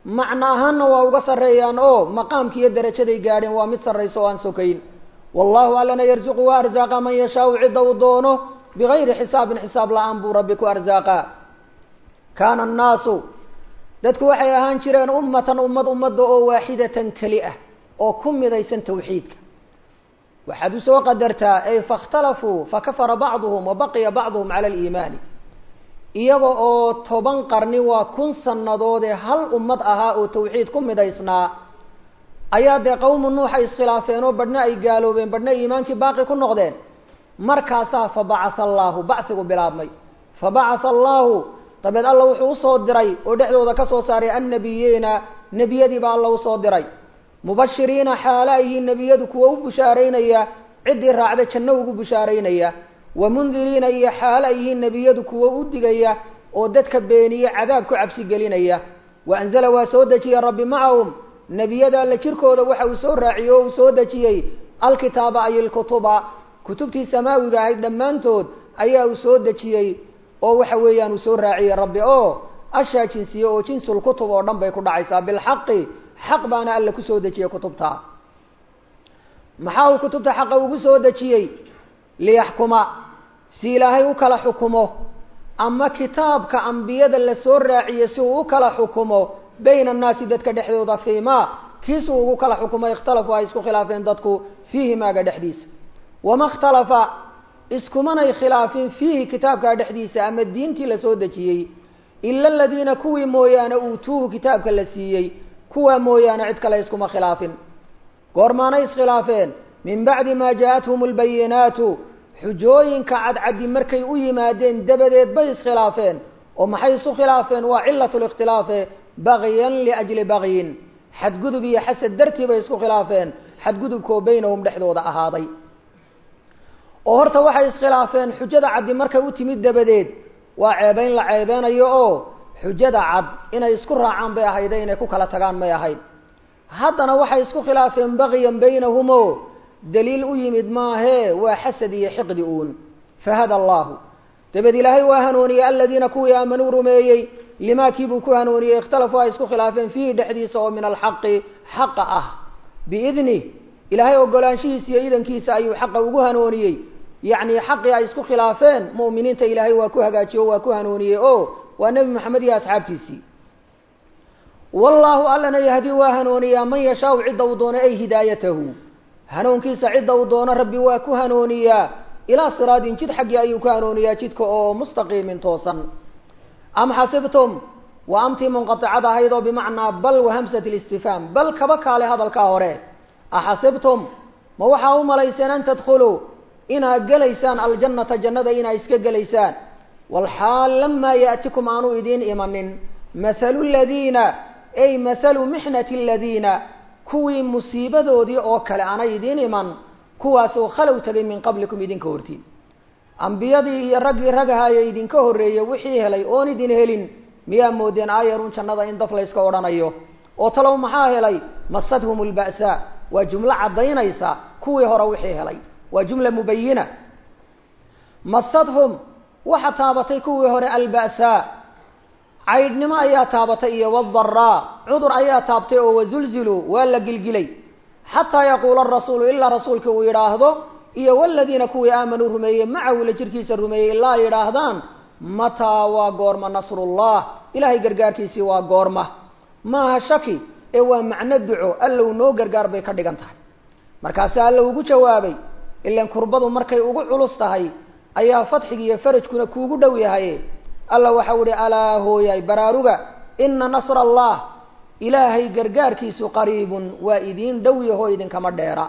macno ahaanna waa uga sarreeyaan oo maqaamki iyo darajaday gaadheen waa mid sarraysa oo aan sokayn wallahu allana yarsuqu waa arsaaqa man yashaau cidda uu doono bigayri xisaabin xisaab la-aan buu rabbi ku arsaaqa kaana annaasu dadku waxay ahaan jireen ummatan ummad ummadda oo waaxidatan keli ah oo ku midaysan tawxiidka waxaad usoo qadartaa ay faاkhtalafuu fakafara bacduhum wabaqiya bacduhum cala aliimaani iyaga oo toban qarni waa kun sannadoodee hal ummad ahaa oo tawxiid ku midaysnaa ayaa dee qowmu nuux ay iskhilaafeen oo badhna ay gaaloobeen badhna iimaankii baaqi ku noqdeen markaasaa fabacasa allaahu bacsigu bilaabmay fabacasa allaahu dabeed alla wuxuu usoo diray oo dhexdooda ka soo saaray annabiyiina nebiyadiiba alla usoo diray mubashiriina xaala yihiin nebiyadu kuwa u bushaaraynaya ciddii raacda janno ugu bushaaraynaya wa mundiriina iyo xaala yihiin nebiyadu kuwa u digaya oo dadka beeniye cadaab ku cabsi gelinaya wa anzala waa soo dejiyey rabbi macahum nebiyada alla jirkooda waxa uu soo raaciyey oo uu soo dejiyey alkitaaba ay ilkutuba kutubtii samaawiga ahayd dhammaantood ayaa uu soo dejiyey oo waxa weeyaan uu soo raaciyey rabbi oo ashaa jinsiye oo jinsul kutub oo dhan bay ku dhacaysaa bilxaqi xaq baana alla kusoo dejiyey kutubta maxaa uu kutubta xaqa ugu soo dejiyey liyaxkuma si ilaahay u kala xukumo ama kitaabka ambiyada la soo raaciye si uu u kala xukumo bayna annaasi dadka dhexdooda fii ma kiisuu ugu kala xukumo ikhtalafu ay isku khilaafeen dadku fiihi maaga dhexdiisa wama ikhtalafa iskumanay khilaafin fiihi kitaabkaa dhexdiisa ama diintii lasoo dejiyey ila aladiina kuwii mooyaane uutuuhu kitaabka la siiyey kuwaa mooyaane cid kale iskuma khilaafin goormaanay iskhilaafeen min bacdi maa jaa-athum albayinaatu xujooyinka cadcaddi markay u yimaadeen dabadeed bay iskhilaafeen oo maxay isu khilaafeen waa cilatu likhtilaafe bagyan liajli bagyin xadgudub iyo xasad dartii bay isku khilaafeen xadgudubkoo baynahum dhexdooda ahaaday oo horta waxay iskhilaafeen xujada caddi markay u timid dabadeed waa ceebeyn la ceebeynayo oo xujada cad inay isku raacaan bay ahayde inay ku kala tagaan may ahayd haddana waxay isku khilaafeen bagyan baynahumo daliil u yimid maahee waa xasad iyo xiqdi uun fahada allahu dabeed ilaahay waa hanuuniyey aladiina kuwii aamanuu rumeeyey limaa kiibuu ku hanuuniyey ikhtalafuu ay isku khilaafeen fiihi dhexdiisa oo min alxaqi xaqa ah biidnih ilaahay ogolaanshihiisa iyo idankiisa ayuu xaqa ugu hanuuniyey yacni xaqii ay isku khilaafeen mu'miniinta ilaahay waa ku hagaajiye o waa ku hanuuniyey o waa nebi maxamed iyo asxaabtiisii wallaahu allana yahdi waa hanuuniyaa man yashaau cidda uu doono ay hidaayatahu hanuunkiisa cidda uu doono rabbi waa ku hanuuniyaa ilaa siraadin jid xaggii ayuu ku hanuuniyaa jidka oo mustaqiimin toosan am xasibtum waa amtii munqaticad ahayd oo bimacnaa bal wa hamsat listifhaam bal kaba kaale hadalkaa hore axasibtum ma waxaa u malayseen an tadkhuluu inaad gelaysaan aljannata jannada inaad iska gelaysaan walxaal lamaa yaatikum aanu idiin imanin mahalu ladiina ay mahalu mixnati aladiina kuwii musiibadoodii oo kale aanay idiin iman kuwaasoo khalow tegay min qablikum idinka hortiin ambiyadii iyo raggii ragahaye idinka horreeyey wixii helay oon idin helin miyaa moodeen aayarun jannada in daf layska odhanayo oo talow maxaa helay masadhum lba'saa waa jumlo caddaynaysa kuwii hore wixii helay waa jumla mubayina masadhum waxa taabatay kuwii hore alba'saa caydhnimo ayaa taabatay iyo wadaraa cudur ayaa taabtay oo wazulziluu waa la gilgilay xataa yaquula arasuulu ilaa rasuulka uu yidhaahdo iyo waladiina kuwii aamanuu rumeeyey macahu la jirkiisa rumeeyey ilaa ay yidhaahdaan mataa waa goorma nasrullah ilaahay gargaarkiisii waa goorma maaha shaki ee waa macno duco allow noo gargaar bay ka dhigan tahay markaasi alla ugu jawaabay ilan kurbadu markay ugu culus tahay ayaa fadxiga iyo farajkuna kuugu dhow yahay alla waxau ihi alaa hooyay baraaruga ina nasra allah ilaahay gargaarkiisu qariibun waa idiin dhow yaho idinkama dheera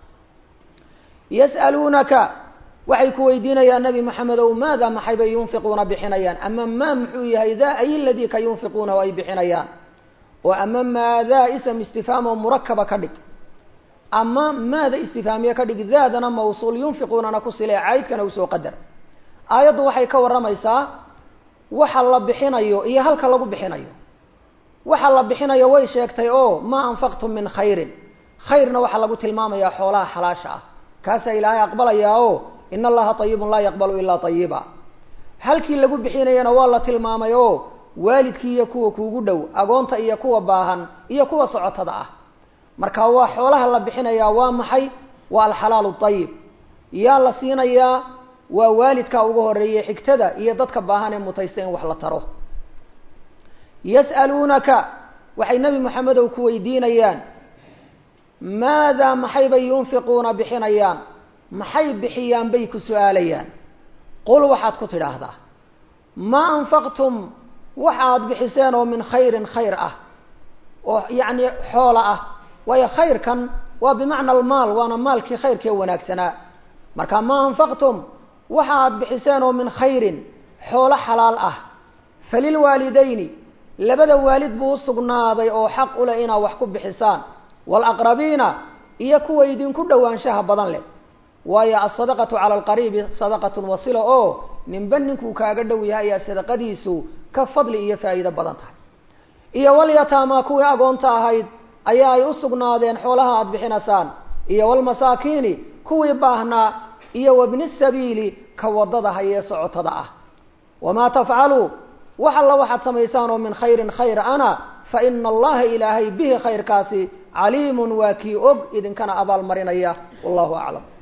yas'aluunaka waxay ku weydiinayaan nabi maxamedow maada maxay bay yunfiquuna bixinayaan ama maa muxuu yahay daa ay ladii ka yunfiquunahu ay bixinayaan oo ama maadaa ism istifhaam oo murakaba ka dhig ama maada istifhaamiye ka dhig daadana mawsuul yunfiquunana ku sile caydkana usoo qadar aayaddu waxay ka warramaysaa waxa la bixinayo iyo halka lagu bixinayo waxa la bixinayo way sheegtay oo maa anfaqtum min khayrin khayrna waxaa lagu tilmaamayaa xoolaha xalaasha ah kaasaa ilaahay aqbalayaa oo in allaha ayibun laa yaqbalu ilaa ayiba halkii lagu bixinayana waa la tilmaamay oo waalidkii iyo kuwa kuugu dhow agoonta iyo kuwa baahan iyo kuwa socotada ah marka waa xoolaha la bixinayaa waa maxay waa alxalaalu ayib yaa la siinayaa waa waalidka ugu horeeyey xigtada iyo dadka baahan ee mutaysta in wax la taro yas'aluunaka waxay nebi moxamedow ku weydiinayaan maadaa maxay bay yunfiquuna bixinayaan maxay bixiyaan bay ku su-aalayaan qul waxaad ku tidhaahdaa maa anfaqtum waxaad bixiseen oo min khayrin khayr ah oo yacni xoola ah waayo khayrkan waa bimacna almaal waana maalkii khayrkee wanaagsanaa marka maa anfaqtum waxa aad bixiseen oo min khayrin xoolo xalaal ah falilwaalidayni labada waalid buu u sugnaaday oo xaq u leh inaad wax ku bixisaan waalaqrabiina iyo kuwa idinku dhowaanshaha badan leh waayo alsadaqatu cala alqariibi sadaqatun wasila oo ninba ninkuu kaaga dhow yahay ayaa sadaqadiisu ka fadli iyo faa'iido badan tahay iyo walyataamaa kuwii agoonta ahayd ayaa ay u sugnaadeen xoolaha aada bixinasaan iyo walmasaakiini kuwii baahnaa iyo wabni sabiili ka waddada hayee socotada ah wamaa tafcaluu wax alla waxaad samaysaan oo min khayrin khayr ana fa ina allaha ilaahay bihi khayrkaasi caliimun waa kii og idinkana abaalmarinaya wallahu aclam